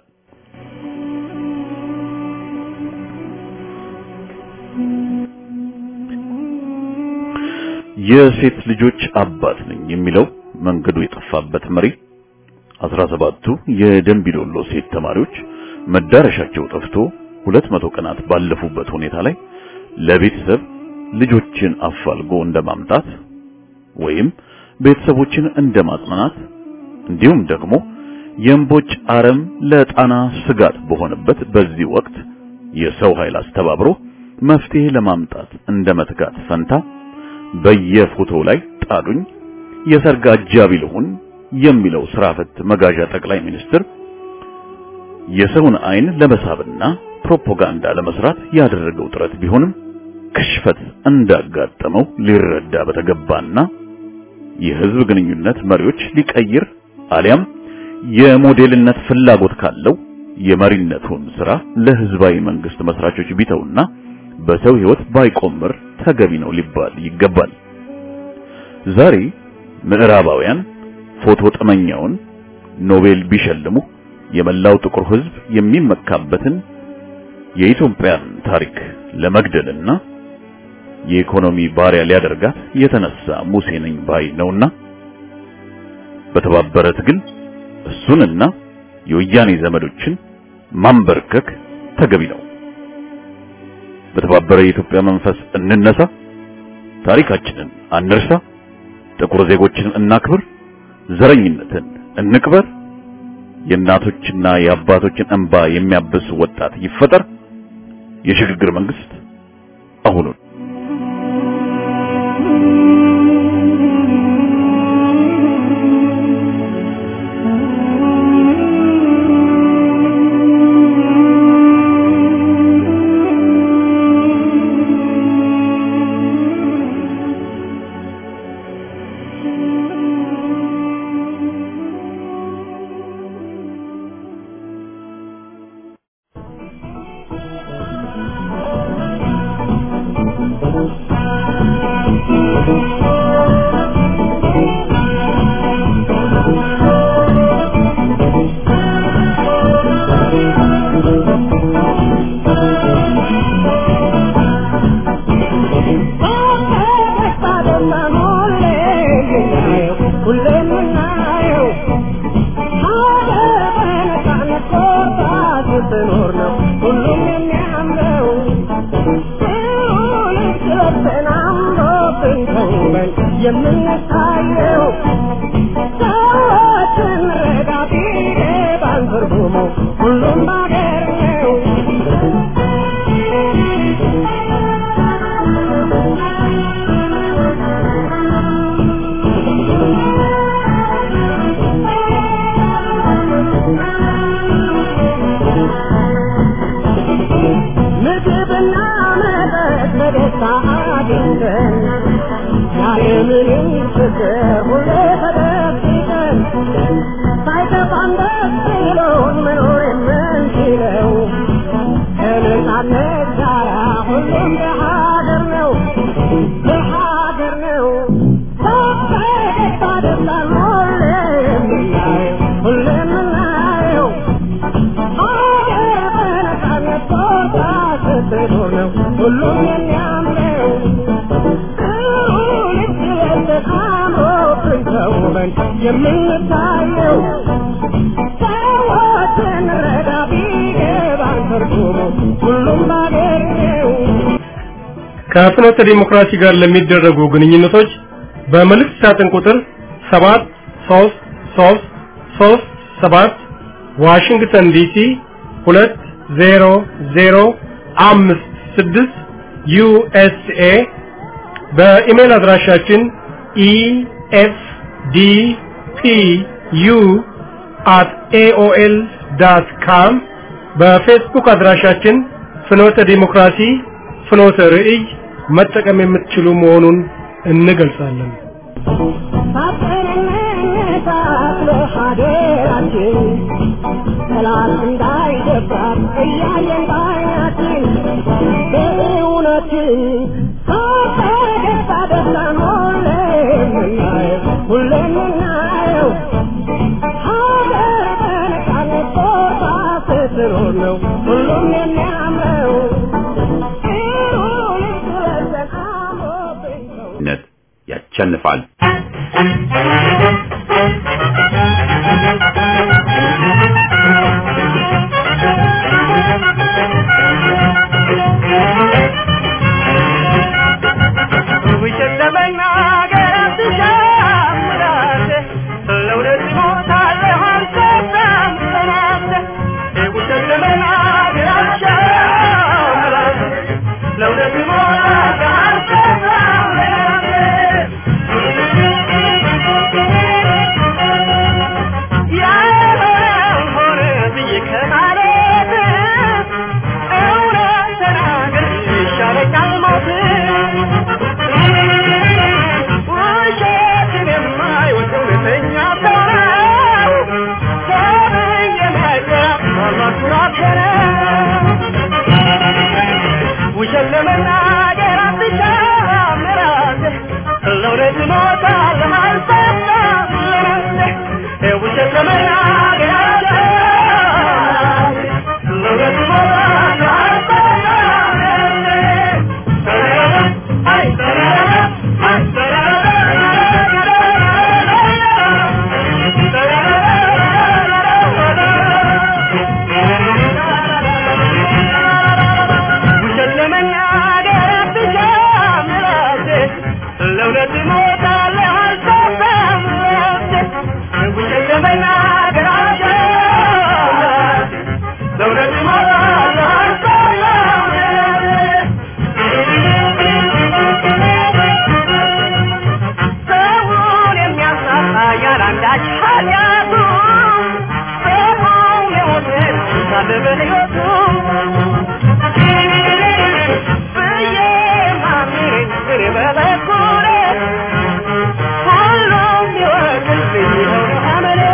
የሴት ልጆች አባት ነኝ የሚለው መንገዱ የጠፋበት መሪ አስራ ሰባቱ የደንቢዶሎ ሴት ተማሪዎች መዳረሻቸው ጠፍቶ ሁለት መቶ ቀናት ባለፉበት ሁኔታ ላይ ለቤተሰብ ልጆችን አፋልጎ እንደማምጣት ወይም ቤተሰቦችን እንደማጽናናት እንዲሁም ደግሞ የእምቦጭ አረም ለጣና ስጋት በሆነበት በዚህ ወቅት የሰው ኃይል አስተባብሮ መፍትሄ ለማምጣት እንደ መትጋት ፈንታ በየፎቶው ላይ ጣዱኝ የሰርግ አጃቢ ልሁን የሚለው ስራ ፈት መጋዣ ጠቅላይ ሚኒስትር የሰውን አይን ለመሳብና ፕሮፓጋንዳ ለመስራት ያደረገው ጥረት ቢሆንም ክሽፈት እንዳጋጠመው ሊረዳ በተገባና የህዝብ ግንኙነት መሪዎች ሊቀይር አሊያም የሞዴልነት ፍላጎት ካለው የመሪነቱን ስራ ለህዝባዊ መንግስት መስራቾች ቢተውና በሰው ህይወት ባይቆምር ተገቢ ነው ሊባል ይገባል። ዛሬ ምዕራባውያን ፎቶ ጠመኛውን ኖቤል ቢሸልሙ የመላው ጥቁር ህዝብ የሚመካበትን የኢትዮጵያን ታሪክ ለመግደልና የኢኮኖሚ ባሪያ ሊያደርጋት የተነሳ ሙሴ ነኝ ባይ ነውና በተባበረ ትግል እሱንና የወያኔ ዘመዶችን ማንበርከክ ተገቢ ነው። በተባበረ የኢትዮጵያ መንፈስ እንነሳ፣ ታሪካችንን አንርሳ፣ ጥቁር ዜጎችን እናክብር፣ ዘረኝነትን እንቅበር፣ የእናቶችና የአባቶችን እንባ የሚያብስ ወጣት ይፈጠር፣ የሽግግር መንግስት አሁኑን የምንታየው ሰዎችን ረዳቴ ባንትርጉሙ ሁሉም ባገር ነው። ደስታ አግኝተን ያለምንም ፍቅር ሁሌ ተደብቀን ሳይከፋን ደስ ብሎን መኖር የምንችለው ከነጻነት ጋራ ሁሉም በሀገር ነው በሀገር ነው በፈገግታ ደስታን ሁሌ የምናየው ሁሌ የምናየው ሀገር በነጻነት ቦታ ስትኖር ነው ሁሉም የሚያምረው ልክ ለብሰን አምሮብን ተውበን የምንታየው ሰዎችን ረዳ ቢገባን ትርጉሙ ሁሉም ባገር ነው ከፍኖተ ዲሞክራሲ ጋር ለሚደረጉ ግንኙነቶች በመልእክት ሳጥን ቁጥር 7 3 3 3 7 ዋሽንግተን ዲሲ 20056 ዩኤስኤ በኢሜል አድራሻችን efdpu at aol.com በፌስቡክ አድራሻችን ፍኖተ ዲሞክራሲ ፍኖተ ርዕይ መጠቀም የምትችሉ መሆኑን እንገልጻለን። ሳትንነሳት ለሀገራችን ጠላት እንዳይደፍራት እያየን ባይናችን በእውነትን ሳፈገግታ ደስታን ሁሌ የምናየው ሁሌ የምናየው ሀገር በነጻነት ቦታ ስትኖር ነው ሁሉም የሚያምረው ልክ ለብሰን አምሮብን ነው ነት ያቸንፋል። ውሸት ለመናገር አትሻምዳት ለእውነት እሞታለሁ አልሰማም ጽናት ውሸት ለመናገር አትሻምዳት ለእውነት እሞታለሁ አልሰማም ያልሆነውን ሆነ ብዬ ከማለት እውነት ተናግሬ ይሻለኛል ሞት ውሸትን የማይወድ እውነተኛ ሰው ነው። ሰብእ የማይቀር አላቱን አፈረ። ውሸት ለመናገር አትሻም ራስህ፣ ለእውነት እሞታለሁ አልሰማም ለነፍስህ። ውሸት ለመናገር አትሻም ለእውነት እሞታለሁ አልሰማም ለነፍስህ። አይ ውሸት ለመናገር አትሻም ራስህ፣ ለእውነት እሞታለሁ አልሰማም ለነፍስህ። ውሸት ለመናገር አትሻም ራስህ፣ ለእውነት እሞታለሁ አልሰማም ሰውን የሚያሳጣ ያላንዳች ኃጢአቱ ሰው የሞትን ሳለ በሕይወቱ ብዬ ማምነኝ እኔ በበኩሌ ሁሉም ይወቅልኝ ይኸው ነው አመሌ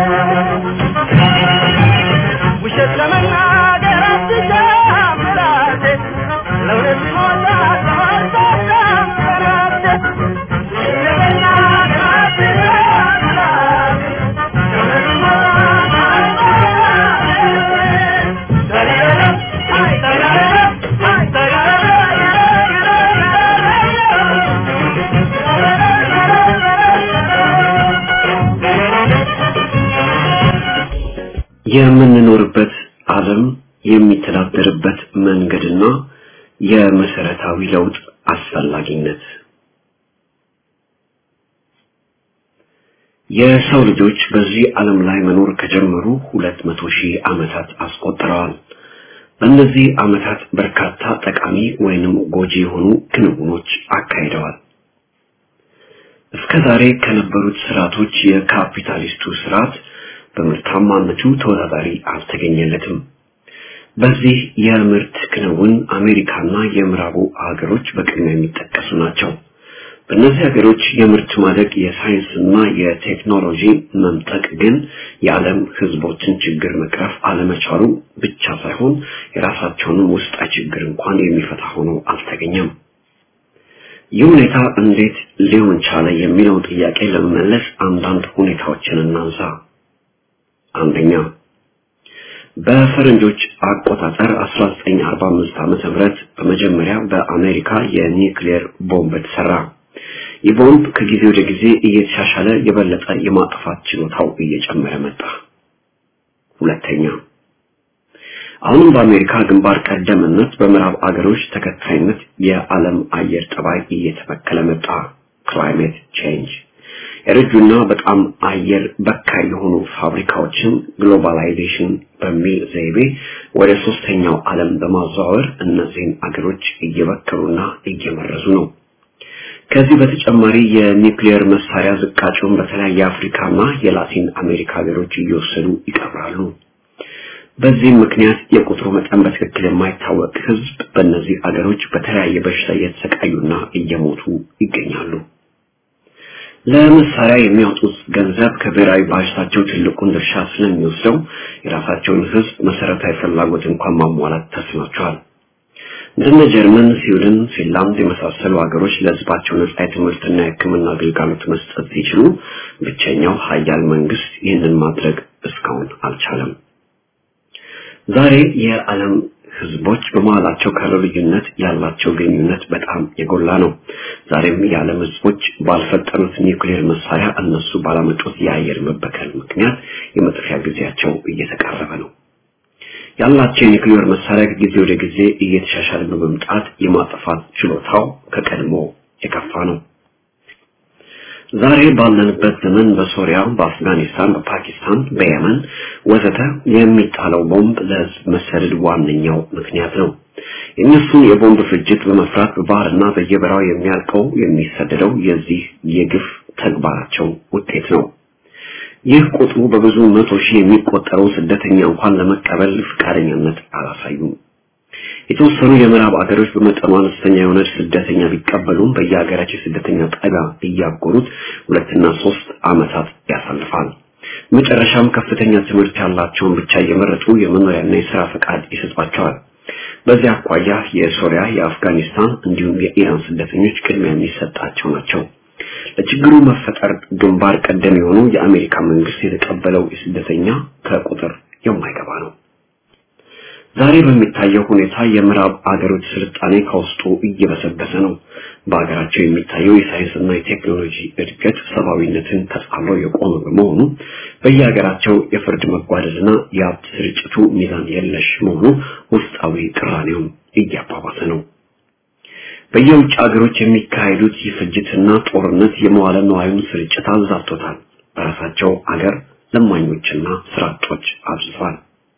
ውሸት ለመናገር አትሻም ራሴ ለእውነት እሞታለሁ አልሰማም ለራሴ ውሸት ለመናገር አትሻም ራሴ ለእውነት እሞታለሁ የምንኖርበት ዓለም የሚተዳደርበት መንገድና የመሰረታዊ ለውጥ አስፈላጊነት የሰው ልጆች በዚህ ዓለም ላይ መኖር ከጀመሩ ሁለት መቶ ሺህ ዓመታት አስቆጥረዋል። በእነዚህ ዓመታት በርካታ ጠቃሚ ወይንም ጎጂ የሆኑ ክንውኖች አካሂደዋል። እስከ ዛሬ ከነበሩት ስርዓቶች የካፒታሊስቱ ስርዓት በምርታማነቱ ተወዳዳሪ አልተገኘለትም። በዚህ የምርት ክንውን አሜሪካና የምዕራቡ ሀገሮች በቅድሚያ የሚጠቀሱ ናቸው። በእነዚህ ሀገሮች የምርት ማደግ የሳይንስና የቴክኖሎጂ መምጠቅ ግን የዓለም ህዝቦችን ችግር መቅረፍ አለመቻሉ ብቻ ሳይሆን የራሳቸውንም ውስጣዊ ችግር እንኳን የሚፈታ ሆኖ አልተገኘም። ይህ ሁኔታ እንዴት ሊሆን ቻለ የሚለውን ጥያቄ ለመመለስ አንዳንድ ሁኔታዎችን እናንሳ። አንደኛ በፈረንጆች አቆጣጠር 1945 ዓመተ ምህረት በመጀመሪያ በአሜሪካ የኒውክሌር ቦምብ ተሰራ። ይህ ቦምብ ከጊዜ ወደ ጊዜ እየተሻሻለ የበለጠ የማጥፋት ችሎታው እየጨመረ መጣ። ሁለተኛ አሁንም በአሜሪካ ግንባር ቀደምነት በምዕራብ አገሮች ተከታይነት የዓለም አየር ጠባይ እየተበከለ መጣ። ክላይሜት ቼንጅ የረጁና በጣም አየር በካይ የሆኑ ፋብሪካዎችን ግሎባላይዜሽን በሚል ዘይቤ ወደ ሶስተኛው ዓለም በማዘዋወር እነዚህን አገሮች እየበከሉና እየመረዙ ነው። ከዚህ በተጨማሪ የኒውክሊየር መሳሪያ ዝቃጩን በተለያየ አፍሪካና የላቲን አሜሪካ ሀገሮች እየወሰዱ ይቀብራሉ። በዚህም ምክንያት የቁጥሩ መጠን በትክክል የማይታወቅ ሕዝብ በእነዚህ አገሮች በተለያየ በሽታ እየተሰቃዩና እየሞቱ ይገኛሉ። ለመሳሪያ የሚያወጡት ገንዘብ ከብሔራዊ ባጀታቸው ትልቁን ድርሻ ስለሚወስደው የራሳቸውን ሕዝብ መሰረታዊ ፍላጎት እንኳን ማሟላት ተስኗቸዋል። እንደነ ጀርመን፣ ስዊድን፣ ፊንላንድ የመሳሰሉ ሀገሮች ለሕዝባቸው ነጻ የትምህርትና የሕክምና አገልግሎት መስጠት ሲችሉ ብቸኛው ሀያል መንግስት ይህንን ማድረግ እስካሁን አልቻለም። ዛሬ የዓለም ህዝቦች በመሃላቸው ካለው ልዩነት ያላቸው ግንኙነት በጣም የጎላ ነው። ዛሬም የዓለም ህዝቦች ባልፈጠሩት ኒውክሌር መሳሪያ እነሱ ባላመጡት የአየር መበከል ምክንያት የመጥፊያ ጊዜያቸው እየተቃረበ ነው። ያላቸው የኒውክሌር መሳሪያ ከጊዜ ወደ ጊዜ እየተሻሻለ በመምጣት የማጥፋት ችሎታው ከቀድሞ የከፋ ነው። ዛሬ ባለንበት ዘመን በሶሪያ፣ በአፍጋኒስታን፣ በፓኪስታን፣ በየመን ወዘተ የሚጣለው ቦምብ ለህዝብ መሰደድ ዋነኛው ምክንያት ነው። የእነሱን የቦምብ ፍጅት በመፍራት በባህርና በየበራው የሚያልቀው የሚሰደደው የዚህ የግፍ ተግባራቸው ውጤት ነው። ይህ ቁጥሩ በብዙ መቶ ሺህ የሚቆጠረው ስደተኛ እንኳን ለመቀበል ፈቃደኛነት አላሳዩም። የተወሰኑ የምዕራብ አገሮች በመጠኑ አነስተኛ የሆነ ስደተኛ ቢቀበሉም በየሀገራቸው ስደተኛ ጣቢያ እያጎሩት ሁለትና ሶስት ዓመታት ያሳልፋል። መጨረሻም ከፍተኛ ትምህርት ያላቸውን ብቻ እየመረጡ የመኖሪያና የስራ ፈቃድ ይሰጧቸዋል። በዚህ አኳያ የሶሪያ፣ የአፍጋኒስታን እንዲሁም የኢራን ስደተኞች ቅድሚያ የሚሰጣቸው ናቸው። ለችግሩ መፈጠር ግንባር ቀደም የሆኑ የአሜሪካ መንግስት የተቀበለው የስደተኛ ከቁጥር የማይገባ ነው። ዛሬ በሚታየው ሁኔታ የምዕራብ አገሮች ስልጣኔ ከውስጡ እየበሰበሰ ነው። በሀገራቸው የሚታየው የሳይንስና የቴክኖሎጂ እድገት ሰብአዊነትን ተጻምሮ የቆመ በመሆኑ በየሀገራቸው የፍርድ መጓደልና የሀብት ስርጭቱ ሚዛን የለሽ መሆኑ ውስጣዊ ቅራኔውን እያባባሰ ነው። በየውጭ ሀገሮች የሚካሄዱት የፍጅትና ጦርነት የመዋለ ነዋዩን ስርጭት አዛብቶታል። በራሳቸው አገር ለማኞችና ስራ አጦች አብዝቷል።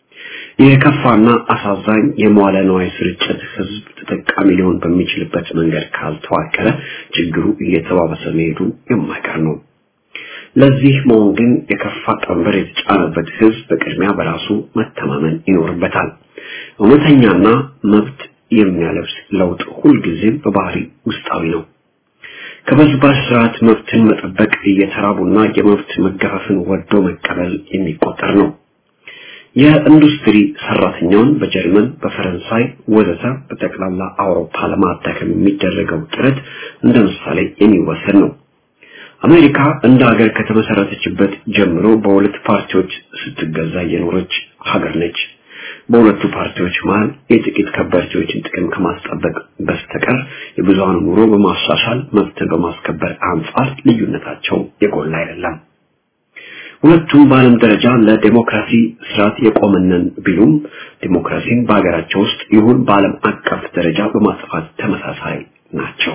የከፋና አሳዛኝ የመዋለ ነዋይ ስርጭት ህዝብ ተጠቃሚ ሊሆን በሚችልበት መንገድ ካልተዋቀረ ችግሩ እየተባባሰ መሄዱ የማይቀር ነው። ለዚህ መሆን ግን የከፋ ቀንበር የተጫነበት ህዝብ በቅድሚያ በራሱ መተማመን ይኖርበታል። እውነተኛና መብት የሚያለብስ ለውጥ ሁልጊዜም በባህሪ ውስጣዊ ነው። ከበዝባዥ ስርዓት መብትን መጠበቅ እየተራቡና የመብት መገፈፍን ወዶ መቀበል የሚቆጠር ነው። የኢንዱስትሪ ሰራተኛውን በጀርመን፣ በፈረንሳይ ወዘተ በጠቅላላ አውሮፓ ለማዳከም የሚደረገው ጥረት እንደ ምሳሌ የሚወሰድ ነው። አሜሪካ እንደ ሀገር ከተመሰረተችበት ጀምሮ በሁለት ፓርቲዎች ስትገዛ የኖረች ሀገር ነች። በሁለቱ ፓርቲዎች መሃል የጥቂት ከበርቴዎችን ጥቅም ከማስጠበቅ በስተቀር የብዙሃኑ ኑሮ በማሻሻል መብትን በማስከበር አንጻር ልዩነታቸው የጎላ አይደለም። ሁለቱም በዓለም ደረጃ ለዴሞክራሲ ስርዓት የቆመነን ቢሉም ዴሞክራሲን በሀገራቸው ውስጥ ይሁን በዓለም አቀፍ ደረጃ በማስፋት ተመሳሳይ ናቸው።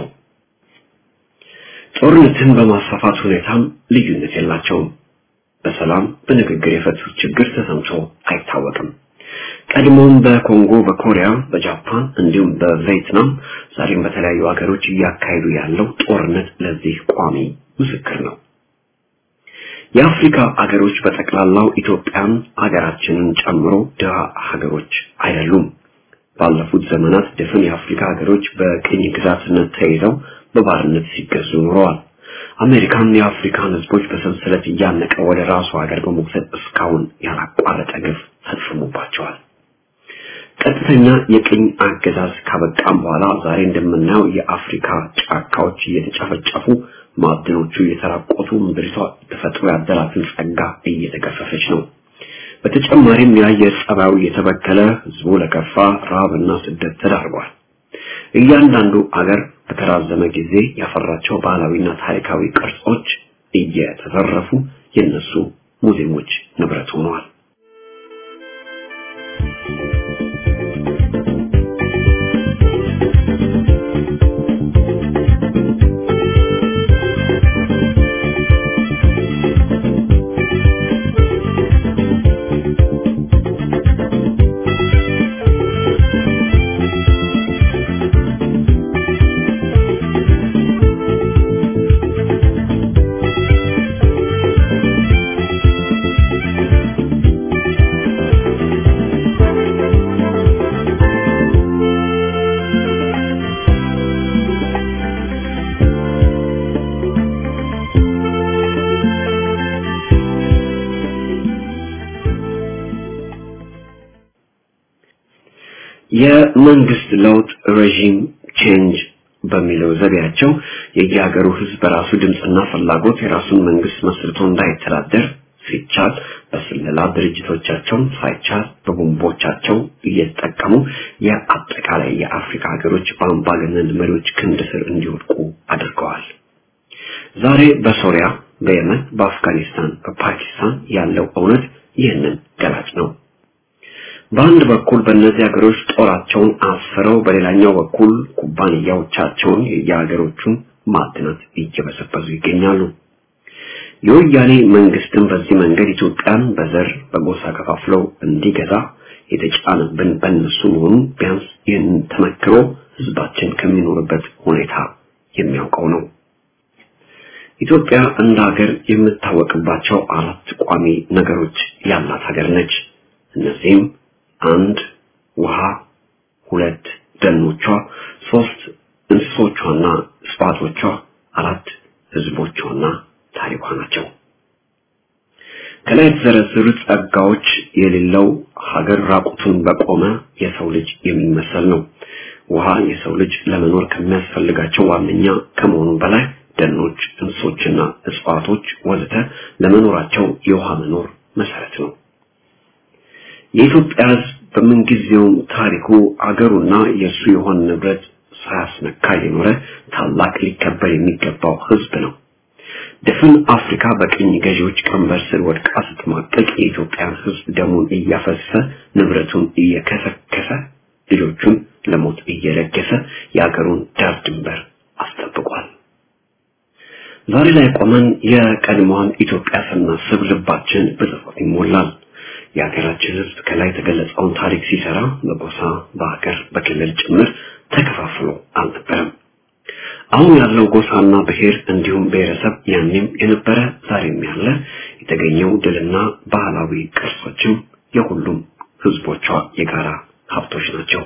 ጦርነትን በማስፋፋት ሁኔታም ልዩነት የላቸውም። በሰላም በንግግር የፈቱት ችግር ተሰምቶ አይታወቅም። ቀድሞም በኮንጎ፣ በኮሪያ፣ በጃፓን እንዲሁም በቪየትናም ዛሬም በተለያዩ ሀገሮች እያካሄዱ ያለው ጦርነት ለዚህ ቋሚ ምስክር ነው። የአፍሪካ አገሮች በጠቅላላው ኢትዮጵያን አገራችንን ጨምሮ ድሃ ሀገሮች አይደሉም። ባለፉት ዘመናት ድፍን የአፍሪካ ሀገሮች በቅኝ ግዛትነት ተይዘው በባርነት ሲገዙ ኖረዋል። አሜሪካን የአፍሪካን ህዝቦች በሰንሰለት እያነቀ ወደ ራሱ ሀገር በመውሰድ እስካሁን ያላቋረጠ ግፍ ፈጽሞባቸዋል። ቀጥተኛ የቅኝ አገዛዝ ካበቃም በኋላ ዛሬ እንደምናየው የአፍሪካ ጫካዎች እየተጨፈጨፉ ማዕድኖቹ እየተራቆቱ ምድሪቷ ተፈጥሮ ያደላትን ጸጋ እየተገፈፈች ነው። በተጨማሪም የአየር ጸባዩ እየተበከለ ህዝቡ ለከፋ ረሃብና ስደት ተዳርጓል። እያንዳንዱ አገር በተራዘመ ጊዜ ያፈራቸው ባህላዊና ታሪካዊ ቅርጾች እየተዘረፉ የነሱ ሙዚየሞች ንብረት ሆነዋል። የመንግስት ለውጥ ሬጂም ቼንጅ በሚለው ዘዴያቸው የየሀገሩ ህዝብ በራሱ ድምፅና ፍላጎት የራሱን መንግስት መስርቶ እንዳይተዳደር ሲቻል በስለላ ድርጅቶቻቸውን ሳይቻል በቦምቦቻቸው እየተጠቀሙ የአጠቃላይ የአፍሪካ ሀገሮች በአምባገነን መሪዎች ክንድ ስር እንዲወድቁ አድርገዋል። ዛሬ በሶሪያ፣ በየመን፣ በአፍጋኒስታን፣ በፓኪስታን ያለው እውነት ይህንን ገላጭ ነው። በአንድ በኩል በእነዚህ ሀገሮች ጦራቸውን አስረው በሌላኛው በኩል ኩባንያዎቻቸውን የየሀገሮቹን ማዕድናት እየበሰበሱ ይገኛሉ። የወያኔ መንግስትም በዚህ መንገድ ኢትዮጵያን በዘር በጎሳ ከፋፍለው እንዲገዛ የተጫነብን በእነሱ መሆኑ ቢያንስ ይህንን ተመክሮ ህዝባችን ከሚኖርበት ሁኔታ የሚያውቀው ነው። ኢትዮጵያ እንደ ሀገር የምታወቅባቸው አራት ቋሚ ነገሮች ያላት ሀገር ነች። እነዚህም አንድ ውሃ፣ ሁለት ደኖቿ፣ ሶስት እንስሶቿና እጽዋቶቿ፣ አራት ህዝቦቿና ታሪኳ ናቸው። ከላይ የተዘረዘሩት ጸጋዎች የሌለው ሀገር ራቁቱን በቆመ የሰው ልጅ የሚመሰል ነው። ውሃ የሰው ልጅ ለመኖር ከሚያስፈልጋቸው ዋነኛ ከመሆኑ በላይ ደኖች፣ እንስሶችና እጽዋቶች ወዘተ ለመኖራቸው የውሃ መኖር መሰረት ነው። የኢትዮጵያ ህዝብ በምንጊዜውም ታሪኩ አገሩና የእሱ የሆነ ንብረት ሳያስነካ የኖረ ታላቅ ሊከበር የሚገባው ህዝብ ነው። ድፍን አፍሪካ በቅኝ ገዢዎች ቀንበር ስር ወድቃ ስትማቀቅ የኢትዮጵያን ህዝብ ደሙን እያፈሰሰ ንብረቱን እየከሰከሰ ልጆቹን ለሞት እየለገሰ የአገሩን ዳር ድንበር አስጠብቋል። ዛሬ ላይ ቆመን የቀድሞዋን ኢትዮጵያ ስናስብ ልባችን በጸጸት ይሞላል። የሀገራችን ህዝብ ከላይ የተገለጸውን ታሪክ ሲሰራ በጎሳ፣ በሀገር፣ በክልል ጭምር ተከፋፍሎ አልነበረም። አሁን ያለው ጎሳና ብሔር እንዲሁም ብሔረሰብ ያኔም የነበረ ዛሬም ያለ የተገኘው ድልና ባህላዊ ቅርሶችም የሁሉም ህዝቦቿ የጋራ ሀብቶች ናቸው።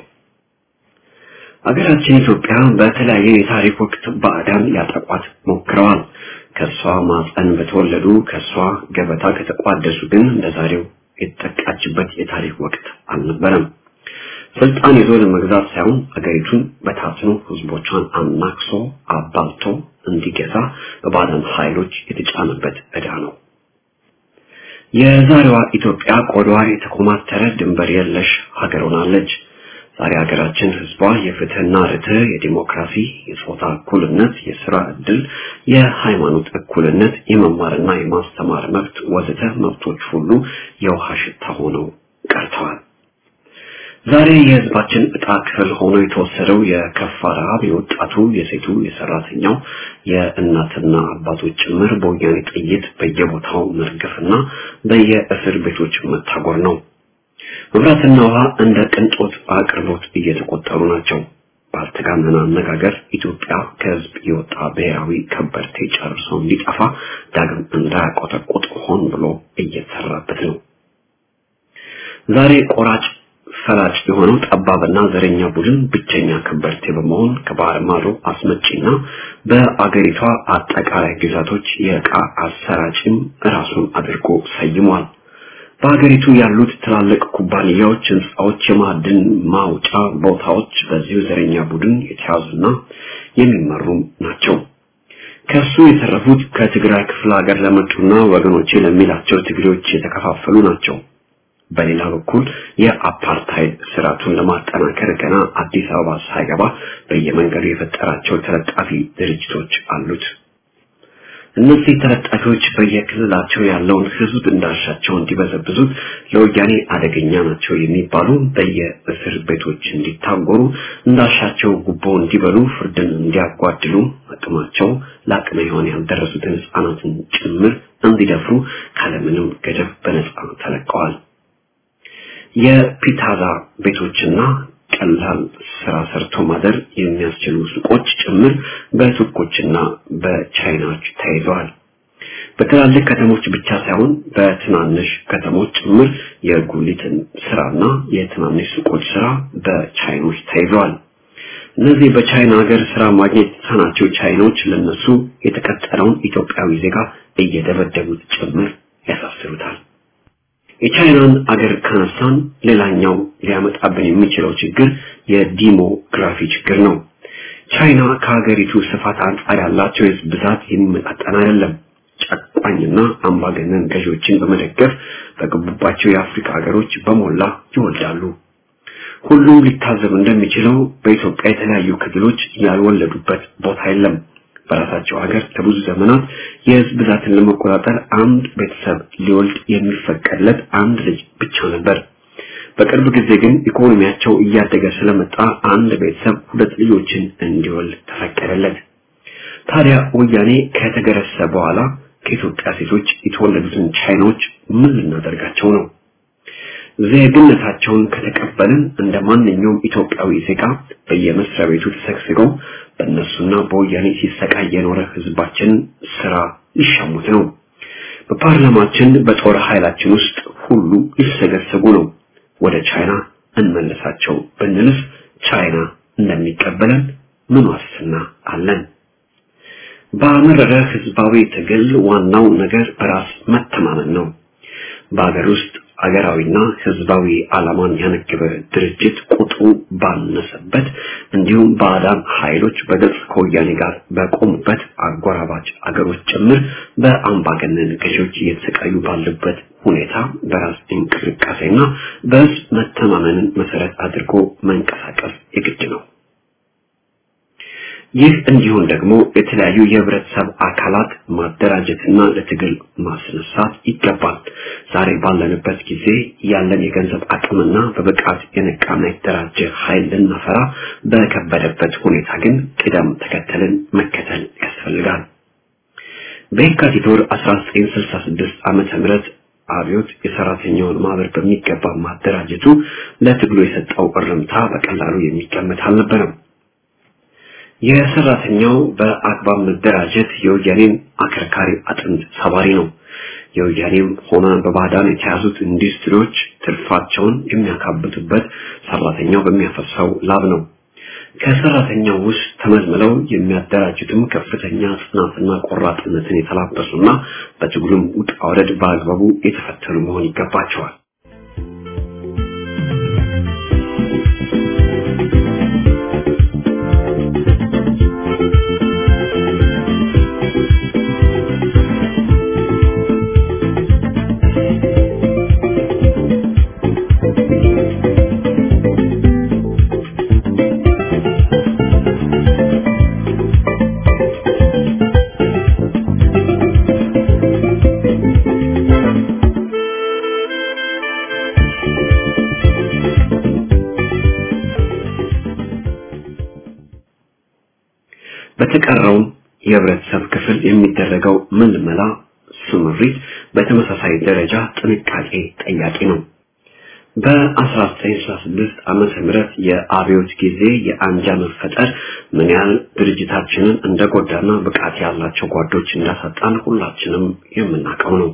ሀገራችን ኢትዮጵያ በተለያየ የታሪክ ወቅት ባዕዳን ያጠቋት ሞክረዋል። ከሷ ማፀን በተወለዱ ከሷ ገበታ ከተቋደሱ ግን እንደዛሬው የተጠቃችበት የታሪክ ወቅት አልነበረም። ስልጣን ይዞ ለመግዛት ሳይሆን አገሪቱን በታትኖ ህዝቦቿን አናክሶ አባልቶ እንዲገዛ በባዕዳን ኃይሎች የተጫነበት ዕዳ ነው። የዛሬዋ ኢትዮጵያ ቆዳዋ የተኮማተረ ድንበር የለሽ ሀገር ሆናለች። ዛሬ ሀገራችን ህዝቧ የፍትህና ርትዕ፣ የዲሞክራሲ፣ የጾታ እኩልነት፣ የስራ ዕድል፣ የሃይማኖት እኩልነት፣ የመማርና የማስተማር መብት ወዘተ መብቶች ሁሉ የውሃ ሽታ ሆነው ቀርተዋል። ዛሬ የህዝባችን እጣ ክፍል ሆኖ የተወሰደው የከፋ ረሃብ የወጣቱ፣ የሴቱ፣ የሰራተኛው፣ የእናትና አባቶች ጭምር በወያኔ ጥይት በየቦታው መርገፍና በየእስር ቤቶች መታጎር ነው። መብራትና ውሃ እንደ ቅንጦት አቅርቦት እየተቆጠሩ ናቸው። ባልተጋነነ አነጋገር ኢትዮጵያ ከህዝብ የወጣ ብሔራዊ ከበርቴ ጨርሶ እንዲጠፋ ዳግም እንዳያቆጠቁጥ ሆን ብሎ እየተሰራበት ነው። ዛሬ ቆራጭ ፈላጭ የሆነው ጠባብና ዘረኛ ቡድን ብቸኛ ከበርቴ በመሆን ከባህር ማዶ አስመጪና በአገሪቷ አጠቃላይ ግዛቶች የዕቃ አሰራጭም ራሱን አድርጎ ሰይሟል። በሀገሪቱ ያሉት ትላልቅ ኩባንያዎች፣ ህንፃዎች፣ የማዕድን ማውጫ ቦታዎች በዚሁ ዘረኛ ቡድን የተያዙና የሚመሩም ናቸው። ከሱ የተረፉት ከትግራይ ክፍለ ሀገር ለመጡና ወገኖቼ ለሚላቸው ትግሬዎች የተከፋፈሉ ናቸው። በሌላ በኩል የአፓርታይድ ስርዓቱን ለማጠናከር ገና አዲስ አበባ ሳይገባ በየመንገዱ የፈጠራቸው ተለጣፊ ድርጅቶች አሉት። እነዚህ ተለጣፊዎች በየክልላቸው ያለውን ህዝብ እንዳሻቸው እንዲበዘብዙት ለወያኔ አደገኛ ናቸው የሚባሉ በየእስር ቤቶች እንዲታጎሩ እንዳሻቸው ጉቦ እንዲበሉ ፍርድን እንዲያጓድሉ አቅማቸው ለአቅመ ሔዋን ያልደረሱትን ህፃናትን ጭምር እንዲደፍሩ ካለምንም ገደብ በነፃ ተለቀዋል። የፒታዛ ቤቶችና ቀላል ስራ ሰርቶ ማደር የሚያስችሉ ሱቆች ጭምር በቱርኮችና በቻይናዎች ተይዘዋል። በትላልቅ ከተሞች ብቻ ሳይሆን በትናንሽ ከተሞች ጭምር የጉሊትን ስራና የትናንሽ ሱቆች ስራ በቻይኖች ተይዘዋል። እነዚህ በቻይና ሀገር ስራ ማግኘት የተሳናቸው ቻይኖች ለነሱ የተቀጠረውን ኢትዮጵያዊ ዜጋ እየደበደቡት ጭምር ያሳስሩታል። የቻይናን አገር ካነሳን ሌላኛው ሊያመጣብን የሚችለው ችግር የዲሞግራፊ ችግር ነው። ቻይና ከሀገሪቱ ስፋት አንጻር ያላቸው የህዝብ ብዛት የሚመጣጠን አይደለም። ጨቋኝና አምባገነን ገዢዎችን በመደገፍ በገቡባቸው የአፍሪካ ሀገሮች በሞላ ይወልዳሉ። ሁሉም ሊታዘብ እንደሚችለው በኢትዮጵያ የተለያዩ ክልሎች ያልወለዱበት ቦታ የለም። በራሳቸው ሀገር ለብዙ ዘመናት የህዝብ ብዛትን ለመቆጣጠር አንድ ቤተሰብ ሊወልድ የሚፈቀድለት አንድ ልጅ ብቻ ነበር። በቅርብ ጊዜ ግን ኢኮኖሚያቸው እያደገ ስለመጣ አንድ ቤተሰብ ሁለት ልጆችን እንዲወልድ ተፈቀደለት። ታዲያ ወያኔ ከተገረሰ በኋላ ከኢትዮጵያ ሴቶች የተወለዱትን ቻይናዎች ምን ልናደርጋቸው ነው? ዜግነታቸውን ከተቀበልን እንደ ማንኛውም ኢትዮጵያዊ ዜጋ በየመስሪያ ቤቱ ተሰግስገው በእነሱና በወያኔ ሲሰቃይ የኖረ ህዝባችን ስራ ሊሻሙት ነው። በፓርላማችን በጦር ኃይላችን ውስጥ ሁሉ ሊሰገሰጉ ነው። ወደ ቻይና እንመለሳቸው ብንልስ ቻይና እንደሚቀበለን ምን ዋስትና አለን? በመረረ ህዝባዊ ትግል ዋናው ነገር በራስ መተማመን ነው። በሀገር ውስጥ አገራዊና ህዝባዊ ዓላማን ያነገበ ድርጅት ቁጥሩ ባነሰበት እንዲሁም ባዕዳን ኃይሎች በግልጽ ከወያኔ ጋር በቆሙበት አጎራባች አገሮች ጭምር በአምባገነን ገዢዎች እየተሰቃዩ ባሉበት ሁኔታ በራስ እንቅስቃሴና በህዝብ መተማመንን መሰረት አድርጎ መንቀሳቀስ የግድ ነው። ይህ እንዲሆን ደግሞ የተለያዩ የህብረተሰብ አካላት ማደራጀትና ለትግል ማስነሳት ይገባል። ዛሬ ባለንበት ጊዜ ያለን የገንዘብ አቅምና በብቃት የነቃና የተደራጀ ኃይል ልናፈራ በከበደበት ሁኔታ ግን ቅደም ተከተልን መከተል ያስፈልጋል። በየካቲት ወር 1966 ዓመተ ምህረት አብዮት የሰራተኛውን ማህበር በሚገባ ማደራጀቱ ለትግሉ የሰጠው እርምታ በቀላሉ የሚገመት አልነበረም። የሰራተኛው በአግባብ መደራጀት የወያኔን አከርካሪ አጥንት ሰባሪ ነው። የወያኔም ሆነ በባዕዳን የተያዙት ኢንዱስትሪዎች ትርፋቸውን የሚያካብቱበት ሰራተኛው በሚያፈሳው ላብ ነው። ከሰራተኛው ውስጥ ተመልምለው የሚያደራጁትም ከፍተኛ ጽናትና ቆራጥነትን የተላበሱና በትግሉም ውጣ ውረድ በአግባቡ የተፈተኑ መሆን ይገባቸዋል። በተቀረውም የህብረተሰብ ክፍል የሚደረገው ምልመላ ስምሪት በተመሳሳይ ደረጃ ጥንቃቄ ጠያቂ ነው። በ1966 ዓመተ ምህረት የአብዮት ጊዜ የአንጃ መፈጠር ምን ያህል ድርጅታችንን እንደጎዳና ብቃት ያላቸው ጓዶች እንዳሳጣን ሁላችንም የምናውቀው ነው።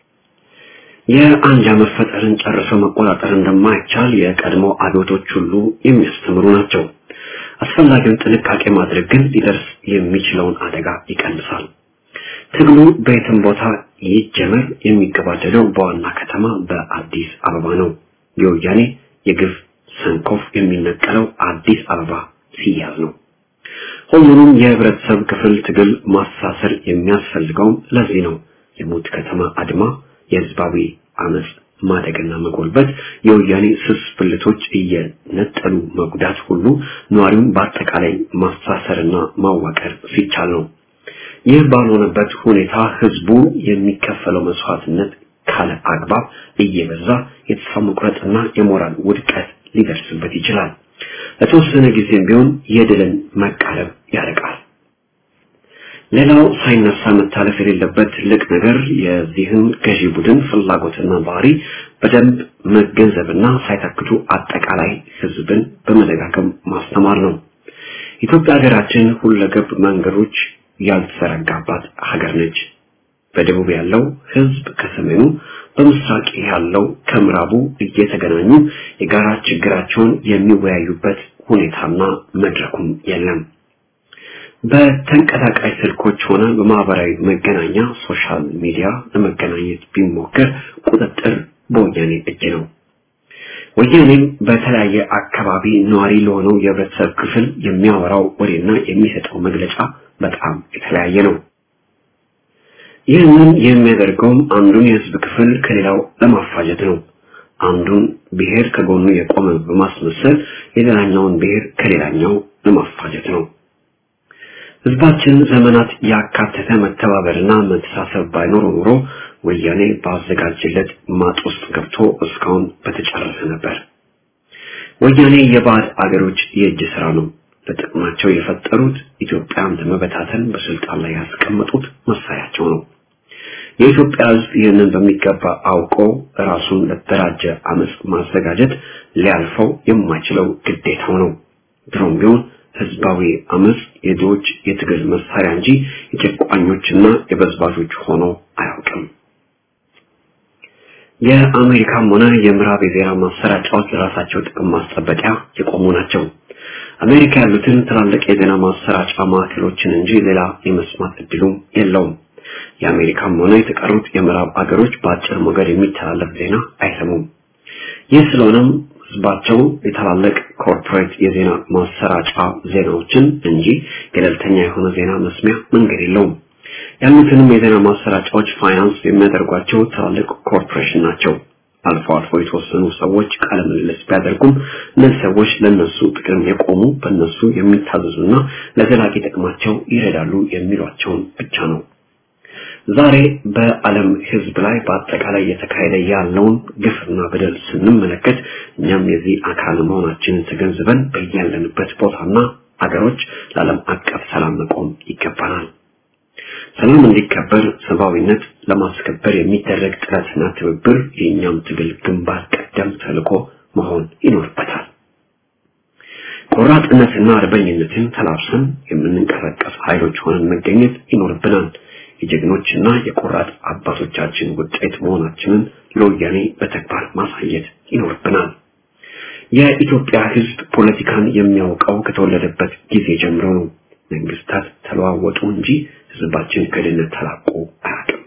የአንጃ መፈጠርን ጨርሶ መቆጣጠር እንደማይቻል የቀድሞ አብዮቶች ሁሉ የሚያስተምሩ ናቸው። አስፈላጊውን ጥንቃቄ ማድረግ ግን ሊደርስ የሚችለውን አደጋ ይቀንሳል። ትግሉ በየትም ቦታ ይጀመር የሚገባደደው በዋና ከተማ በአዲስ አበባ ነው። የወያኔ የግፍ ሰንኮፍ የሚነቀለው አዲስ አበባ ሲያዝ ነው። ሁሉንም የህብረተሰብ ክፍል ትግል ማሳሰር የሚያስፈልገውም ለዚህ ነው። የሞት ከተማ አድማ፣ የህዝባዊ አመፅ ማደግና መጎልበት፣ የወያኔ ስስ ብልቶች እየነጠሉ መጉዳት ሁሉ ነዋሪውን በአጠቃላይ ማሳሰርና ማዋቀር ሲቻል ነው። ይህ ባልሆነበት ሁኔታ ህዝቡ የሚከፈለው መስዋዕትነት ካለ አግባብ እየበዛ የተስፋ መቁረጥና የሞራል ውድቀት ሊደርስበት ይችላል። ለተወሰነ ጊዜም ቢሆን የድልን መቃረብ ያርቃል። ሌላው ሳይነሳ መታለፍ የሌለበት ትልቅ ነገር የዚህን ገዢ ቡድን ፍላጎትና ባህሪ በደንብ መገንዘብና ሳይታክቱ አጠቃላይ ህዝብን በመደጋገም ማስተማር ነው። ኢትዮጵያ ሀገራችን ሁለገብ መንገዶች ያልተዘረጋባት ሀገር ነች። በደቡብ ያለው ህዝብ ከሰሜኑ፣ በምስራቅ ያለው ከምዕራቡ እየተገናኙ የጋራ ችግራቸውን የሚወያዩበት ሁኔታና መድረኩም የለም። በተንቀሳቃሽ ስልኮች ሆነ በማህበራዊ መገናኛ ሶሻል ሚዲያ ለመገናኘት ቢሞከር ቁጥጥር በወያኔ እጅ ነው። ወያኔም በተለያየ አካባቢ ነዋሪ ለሆነው የህብረተሰብ ክፍል የሚያወራው ወሬና የሚሰጠው መግለጫ በጣም የተለያየ ነው። ይህንን የሚያደርገውም አንዱን የህዝብ ክፍል ከሌላው ለማፋጀት ነው። አንዱን ብሔር ከጎኑ የቆመ በማስመሰል የሌላኛውን ብሔር ከሌላኛው ለማፋጀት ነው። ህዝባችን ዘመናት ያካተተ መተባበርና መተሳሰብ ባይኖር ኖሮ ወያኔ ባዘጋጀለት ማጥ ውስጥ ገብቶ እስካሁን በተጨረሰ ነበር። ወያኔ የባዕድ አገሮች የእጅ ስራ ነው። ለጥቅማቸው የፈጠሩት ኢትዮጵያን ለመበታተን በስልጣን ላይ ያስቀመጡት መሳሪያቸው ነው። የኢትዮጵያ ህዝብ ይህንን በሚገባ አውቆ ራሱን ለተደራጀ አመፅ ማዘጋጀት ሊያልፈው የማይችለው ግዴታው ነው። ድሮም ቢሆን ህዝባዊ አመፅ የድሆች የትግል መሳሪያ እንጂ የጨቋኞችና የበዝባዦች ሆኖ አያውቅም። የአሜሪካም ሆነ የምዕራብ የዜና ማሰራጫዎች ለራሳቸው ጥቅም ማስጠበቂያ የቆሙ ናቸው። አሜሪካ ያሉትን ትላልቅ የዜና ማሰራጫ ማዕከሎችን እንጂ ሌላ የመስማት እድሉም የለውም። የአሜሪካም ሆነ የተቀሩት የምዕራብ አገሮች በአጭር ሞገድ የሚተላለፍ ዜና አይሰሙም። ይህ ስለሆነም ህዝባቸው የታላላቅ ኮርፖሬት የዜና ማሰራጫ ዜናዎችን እንጂ ገለልተኛ የሆነ ዜና መስሚያ መንገድ የለውም። ያሉትንም የዜና ማሰራጫዎች ፋይናንስ የሚያደርጓቸው ትላልቅ ኮርፖሬሽን ናቸው። አልፎ አልፎ የተወሰኑ ሰዎች ቃለ ምልልስ ቢያደርጉም እነዚህ ሰዎች ለነሱ ጥቅም የቆሙ በእነሱ የሚታዘዙና ለዘላቂ ጥቅማቸው ይረዳሉ የሚሏቸውን ብቻ ነው። ዛሬ በዓለም ህዝብ ላይ በአጠቃላይ እየተካሄደ ያለውን ግፍና በደል ስንመለከት እኛም የዚህ አካል መሆናችንን ተገንዝበን በያለንበት ቦታና አገሮች ለዓለም አቀፍ ሰላም መቆም ይገባናል። ሰላም እንዲከበር ሰብአዊነት ለማስከበር የሚደረግ ጥረትና ትብብር የእኛም ትግል ግንባር ቀደም ተልዕኮ መሆን ይኖርበታል። ቆራጥነትና አርበኝነትን ተላብሰን የምንንቀሳቀስ ኃይሎች ሆነን መገኘት ይኖርብናል። የጀግኖችና የቆራጥ አባቶቻችን ውጤት መሆናችንን ለወያኔ በተግባር ማሳየት ይኖርብናል። የኢትዮጵያ ህዝብ ፖለቲካን የሚያውቀው ከተወለደበት ጊዜ ጀምሮ ነው። መንግስታት ተለዋወጡ እንጂ ህዝባችን ከድህነት ተላቆ አያውቅም።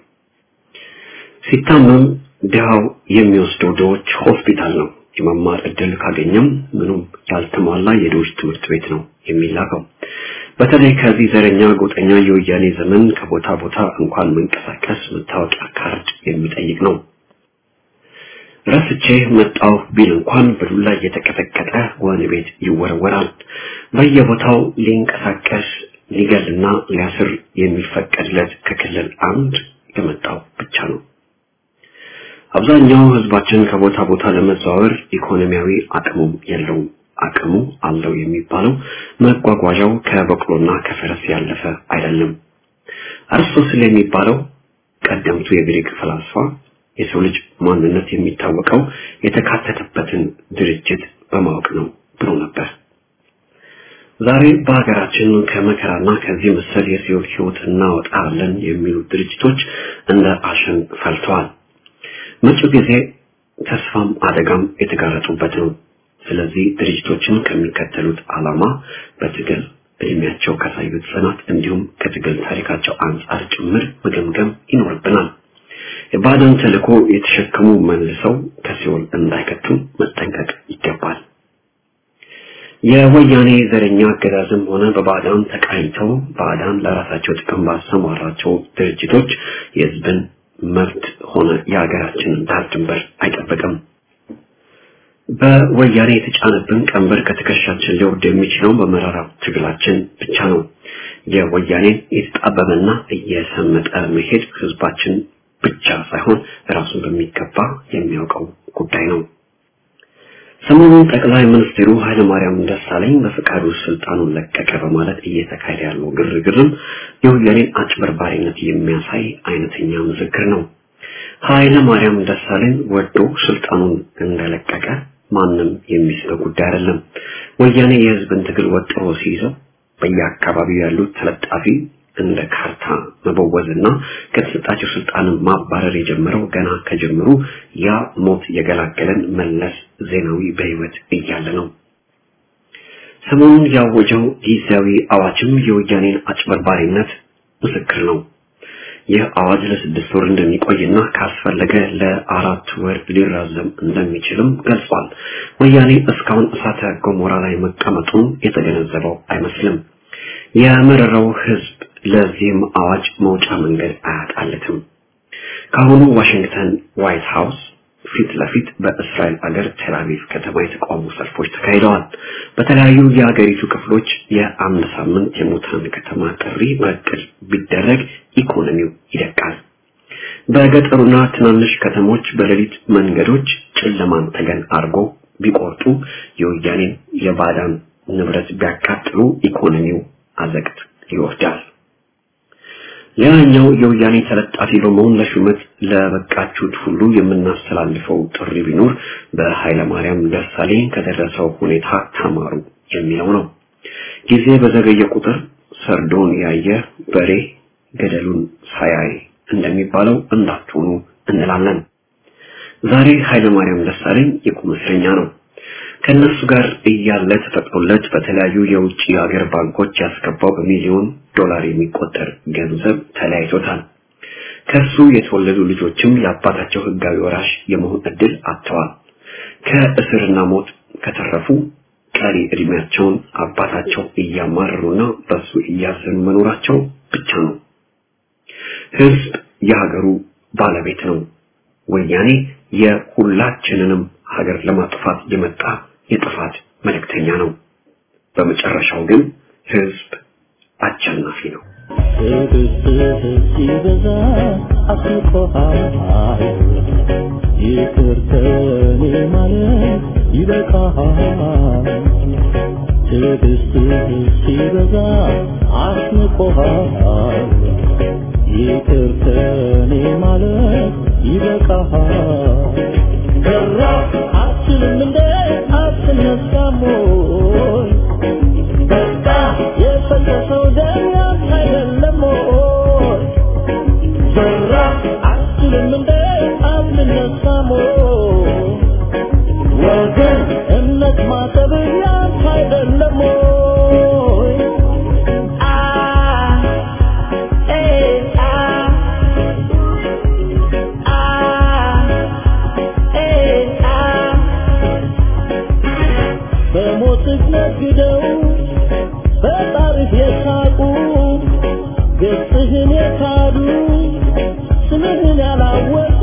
ሲታመም ድሃው የሚወስደው ድሆች ሆስፒታል ነው። የመማር እድል ካገኘም ምኑም ያልተሟላ የድሆች ትምህርት ቤት ነው የሚላከው። በተለይ ከዚህ ዘረኛ ጎጠኛ የወያኔ ዘመን ከቦታ ቦታ እንኳን መንቀሳቀስ መታወቂያ ካርድ የሚጠይቅ ነው። ረስቼ መጣሁ ቢል እንኳን በዱላ እየተቀጠቀጠ ወህኒ ቤት ይወረወራል። በየቦታው ሊንቀሳቀስ ሊገልና ሊያስር የሚፈቀድለት ከክልል አንድ የመጣው ብቻ ነው። አብዛኛው ህዝባችን ከቦታ ቦታ ለመዘዋወር ኢኮኖሚያዊ አቅሙም የለውም። አቅሙ አለው የሚባለው መጓጓዣው ከበቅሎና ከፈረስ ያለፈ አይደለም። አርስቶትል የሚባለው ቀደምቱ የግሪክ ፈላስፋ የሰው ልጅ ማንነት የሚታወቀው የተካተተበትን ድርጅት በማወቅ ነው ብሎ ነበር። ዛሬ በሀገራችን ከመከራና ከዚህ መሰል የሲኦል ህይወት እናወጣለን የሚሉ ድርጅቶች እንደ አሸን ፈልተዋል። መጪው ጊዜ ተስፋም አደጋም የተጋረጡበት ነው። ስለዚህ ድርጅቶችን ከሚከተሉት ዓላማ በትግል እድሜያቸው ካሳዩት ጽናት እንዲሁም ከትግል ታሪካቸው አንጻር ጭምር መገምገም ይኖርብናል። የባዕዳን ተልዕኮ የተሸከሙ መልሰው ከሲኦል እንዳይከቱ መጠንቀቅ ይገባል። የወያኔ ዘረኛ አገዛዝም ሆነ በባዕዳን ተቃኝተው ባዕዳን ለራሳቸው ጥቅም ባሰማራቸው ድርጅቶች የህዝብን መብት ሆነ የሀገራችንን ዳር ድንበር አይጠብቅም። በወያኔ የተጫነብን ቀንበር ከትከሻችን ሊወርድ የሚችለው በመራራው ትግላችን ብቻ ነው። የወያኔን የተጣበበና እየሰመጠ መሄድ ህዝባችን ብቻ ሳይሆን ራሱን በሚገባ የሚያውቀው ጉዳይ ነው። ሰሞኑን ጠቅላይ ሚኒስትሩ ኃይለማርያም ደሳለኝ በፈቃዱ ስልጣኑን ለቀቀ በማለት እየተካሄደ ያለው ግርግርም የወያኔን አጭበርባሪነት የሚያሳይ አይነተኛ ምስክር ነው። ኃይለማርያም ደሳለኝ ወዶ ስልጣኑን እንደለቀቀ ማንም የሚስበው ጉዳይ አይደለም። ወያኔ የህዝብን ትግል ወጥሮ ሲይዘው በየአካባቢው ያሉት ተለጣፊ እንደ ካርታ መበወዝና ከተሰጣቸው ስልጣን ማባረር የጀመረው ገና ከጀምሩ ያ ሞት የገላገለን መለስ ዜናዊ በህይወት እያለ ነው። ሰሞኑን ያወጀው ጊዜያዊ አዋጅም የወያኔን አጭበርባሪነት ምስክር ነው። ይህ አዋጅ ለስድስት ወር እንደሚቆይና ካስፈለገ ለአራት ወር ሊራዘም እንደሚችልም ገልጿል። ወያኔ እስካሁን እሳተ ገሞራ ላይ መቀመጡን የተገነዘበው አይመስልም። የመረረው ህዝብ ለዚህም አዋጅ መውጫ መንገድ አያጣለትም። ከአሁኑ ዋሽንግተን ዋይት ሃውስ ፊት ለፊት በእስራኤል አገር ቴልአቪቭ ከተማ የተቃውሞ ሰልፎች ተካሂደዋል። በተለያዩ የሀገሪቱ ክፍሎች የአንድ ሳምንት የሙታን ከተማ ጥሪ በእቅድ ቢደረግ ኢኮኖሚው ይደቃል። በገጠሩና ትናንሽ ከተሞች በሌሊት መንገዶች ጨለማን ተገን አድርጎ ቢቆርጡ የወያኔን የባዳን ንብረት ቢያቃጥሉ ኢኮኖሚው አዘቅት ይወርዳል። ሌላኛው የወያኔ ተለጣፊ በመሆን ለሹመት ለበቃችሁት ሁሉ የምናስተላልፈው ጥሪ ቢኖር በኃይለማርያም ደሳለኝ ከደረሰው ሁኔታ ተማሩ የሚለው ነው። ጊዜ በዘገየ ቁጥር ሰርዶን ያየ በሬ ገደሉን ሳያይ እንደሚባለው እንዳትሆኑ እንላለን። ዛሬ ኃይለማርያም ደሳለኝ የቁም እስረኛ ነው። ከነሱ ጋር እያለ ተፈቅዶለት በተለያዩ የውጭ ሀገር ባንኮች ያስገባው በሚሊዮን ዶላር የሚቆጠር ገንዘብ ተለያይቶታል። ከሱ የተወለዱ ልጆችም የአባታቸው ህጋዊ ወራሽ የመሆን እድል አጥተዋል። ከእስርና ሞት ከተረፉ ቀሪ እድሜያቸውን አባታቸው እያማረሩና በሱ እያዘኑ መኖራቸው ብቻ ነው። ህዝብ የሀገሩ ባለቤት ነው። ወያኔ የሁላችንንም ሀገር ለማጥፋት የመጣ የጥፋት መልእክተኛ ነው። በመጨረሻው ግን ህዝብ አሸናፊ ነው። ሲበዛ አስቆሃል ይቅር ከኔ ማለት ይበቃሃል ትዕግስትህ ሲበዛ አስንቆሃል ይቅር ከኔ ማለት ይበቃሃል ከራ አትልም እንደ አትነሳም ወይ በቃ የፈሰሰው ደም ያንተ አይደለም ወይ ዘራ አትልም እንደ አትነሳም ወይ ወገን እምነት ማሰብ ያንተ አይደለም ወይ አ ኤ አ አ ኤ አ በሞትህ ነግደው በጣርህ የሳቁ ገጽህን የካዱ ስምህን ያላወቁ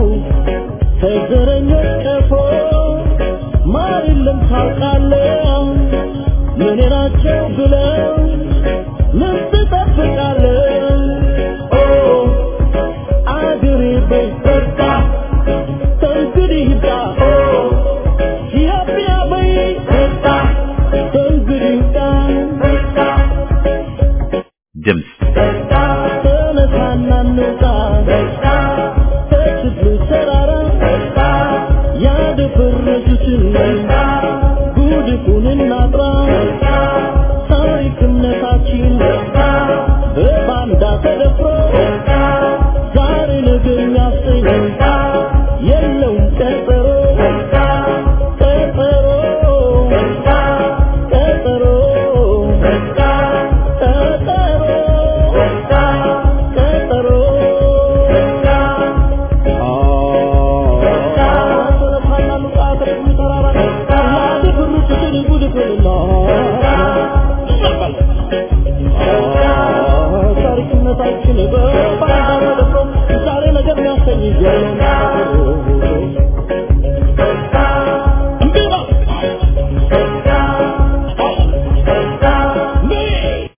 ከዘረኞች ቀፎ ማር የለም ታውቃለህ ምን ናቸው ብለው ምን ትጠብቃለህ ኦ አገሬ በይበርታ ከእንግዲህ ይብቃ ኦ ኢትዮጵያ በይበርታ ከእንግዲህ ይብቃ ድምፅ ተነሳና እንውጣ ከችግሩ ተራ በል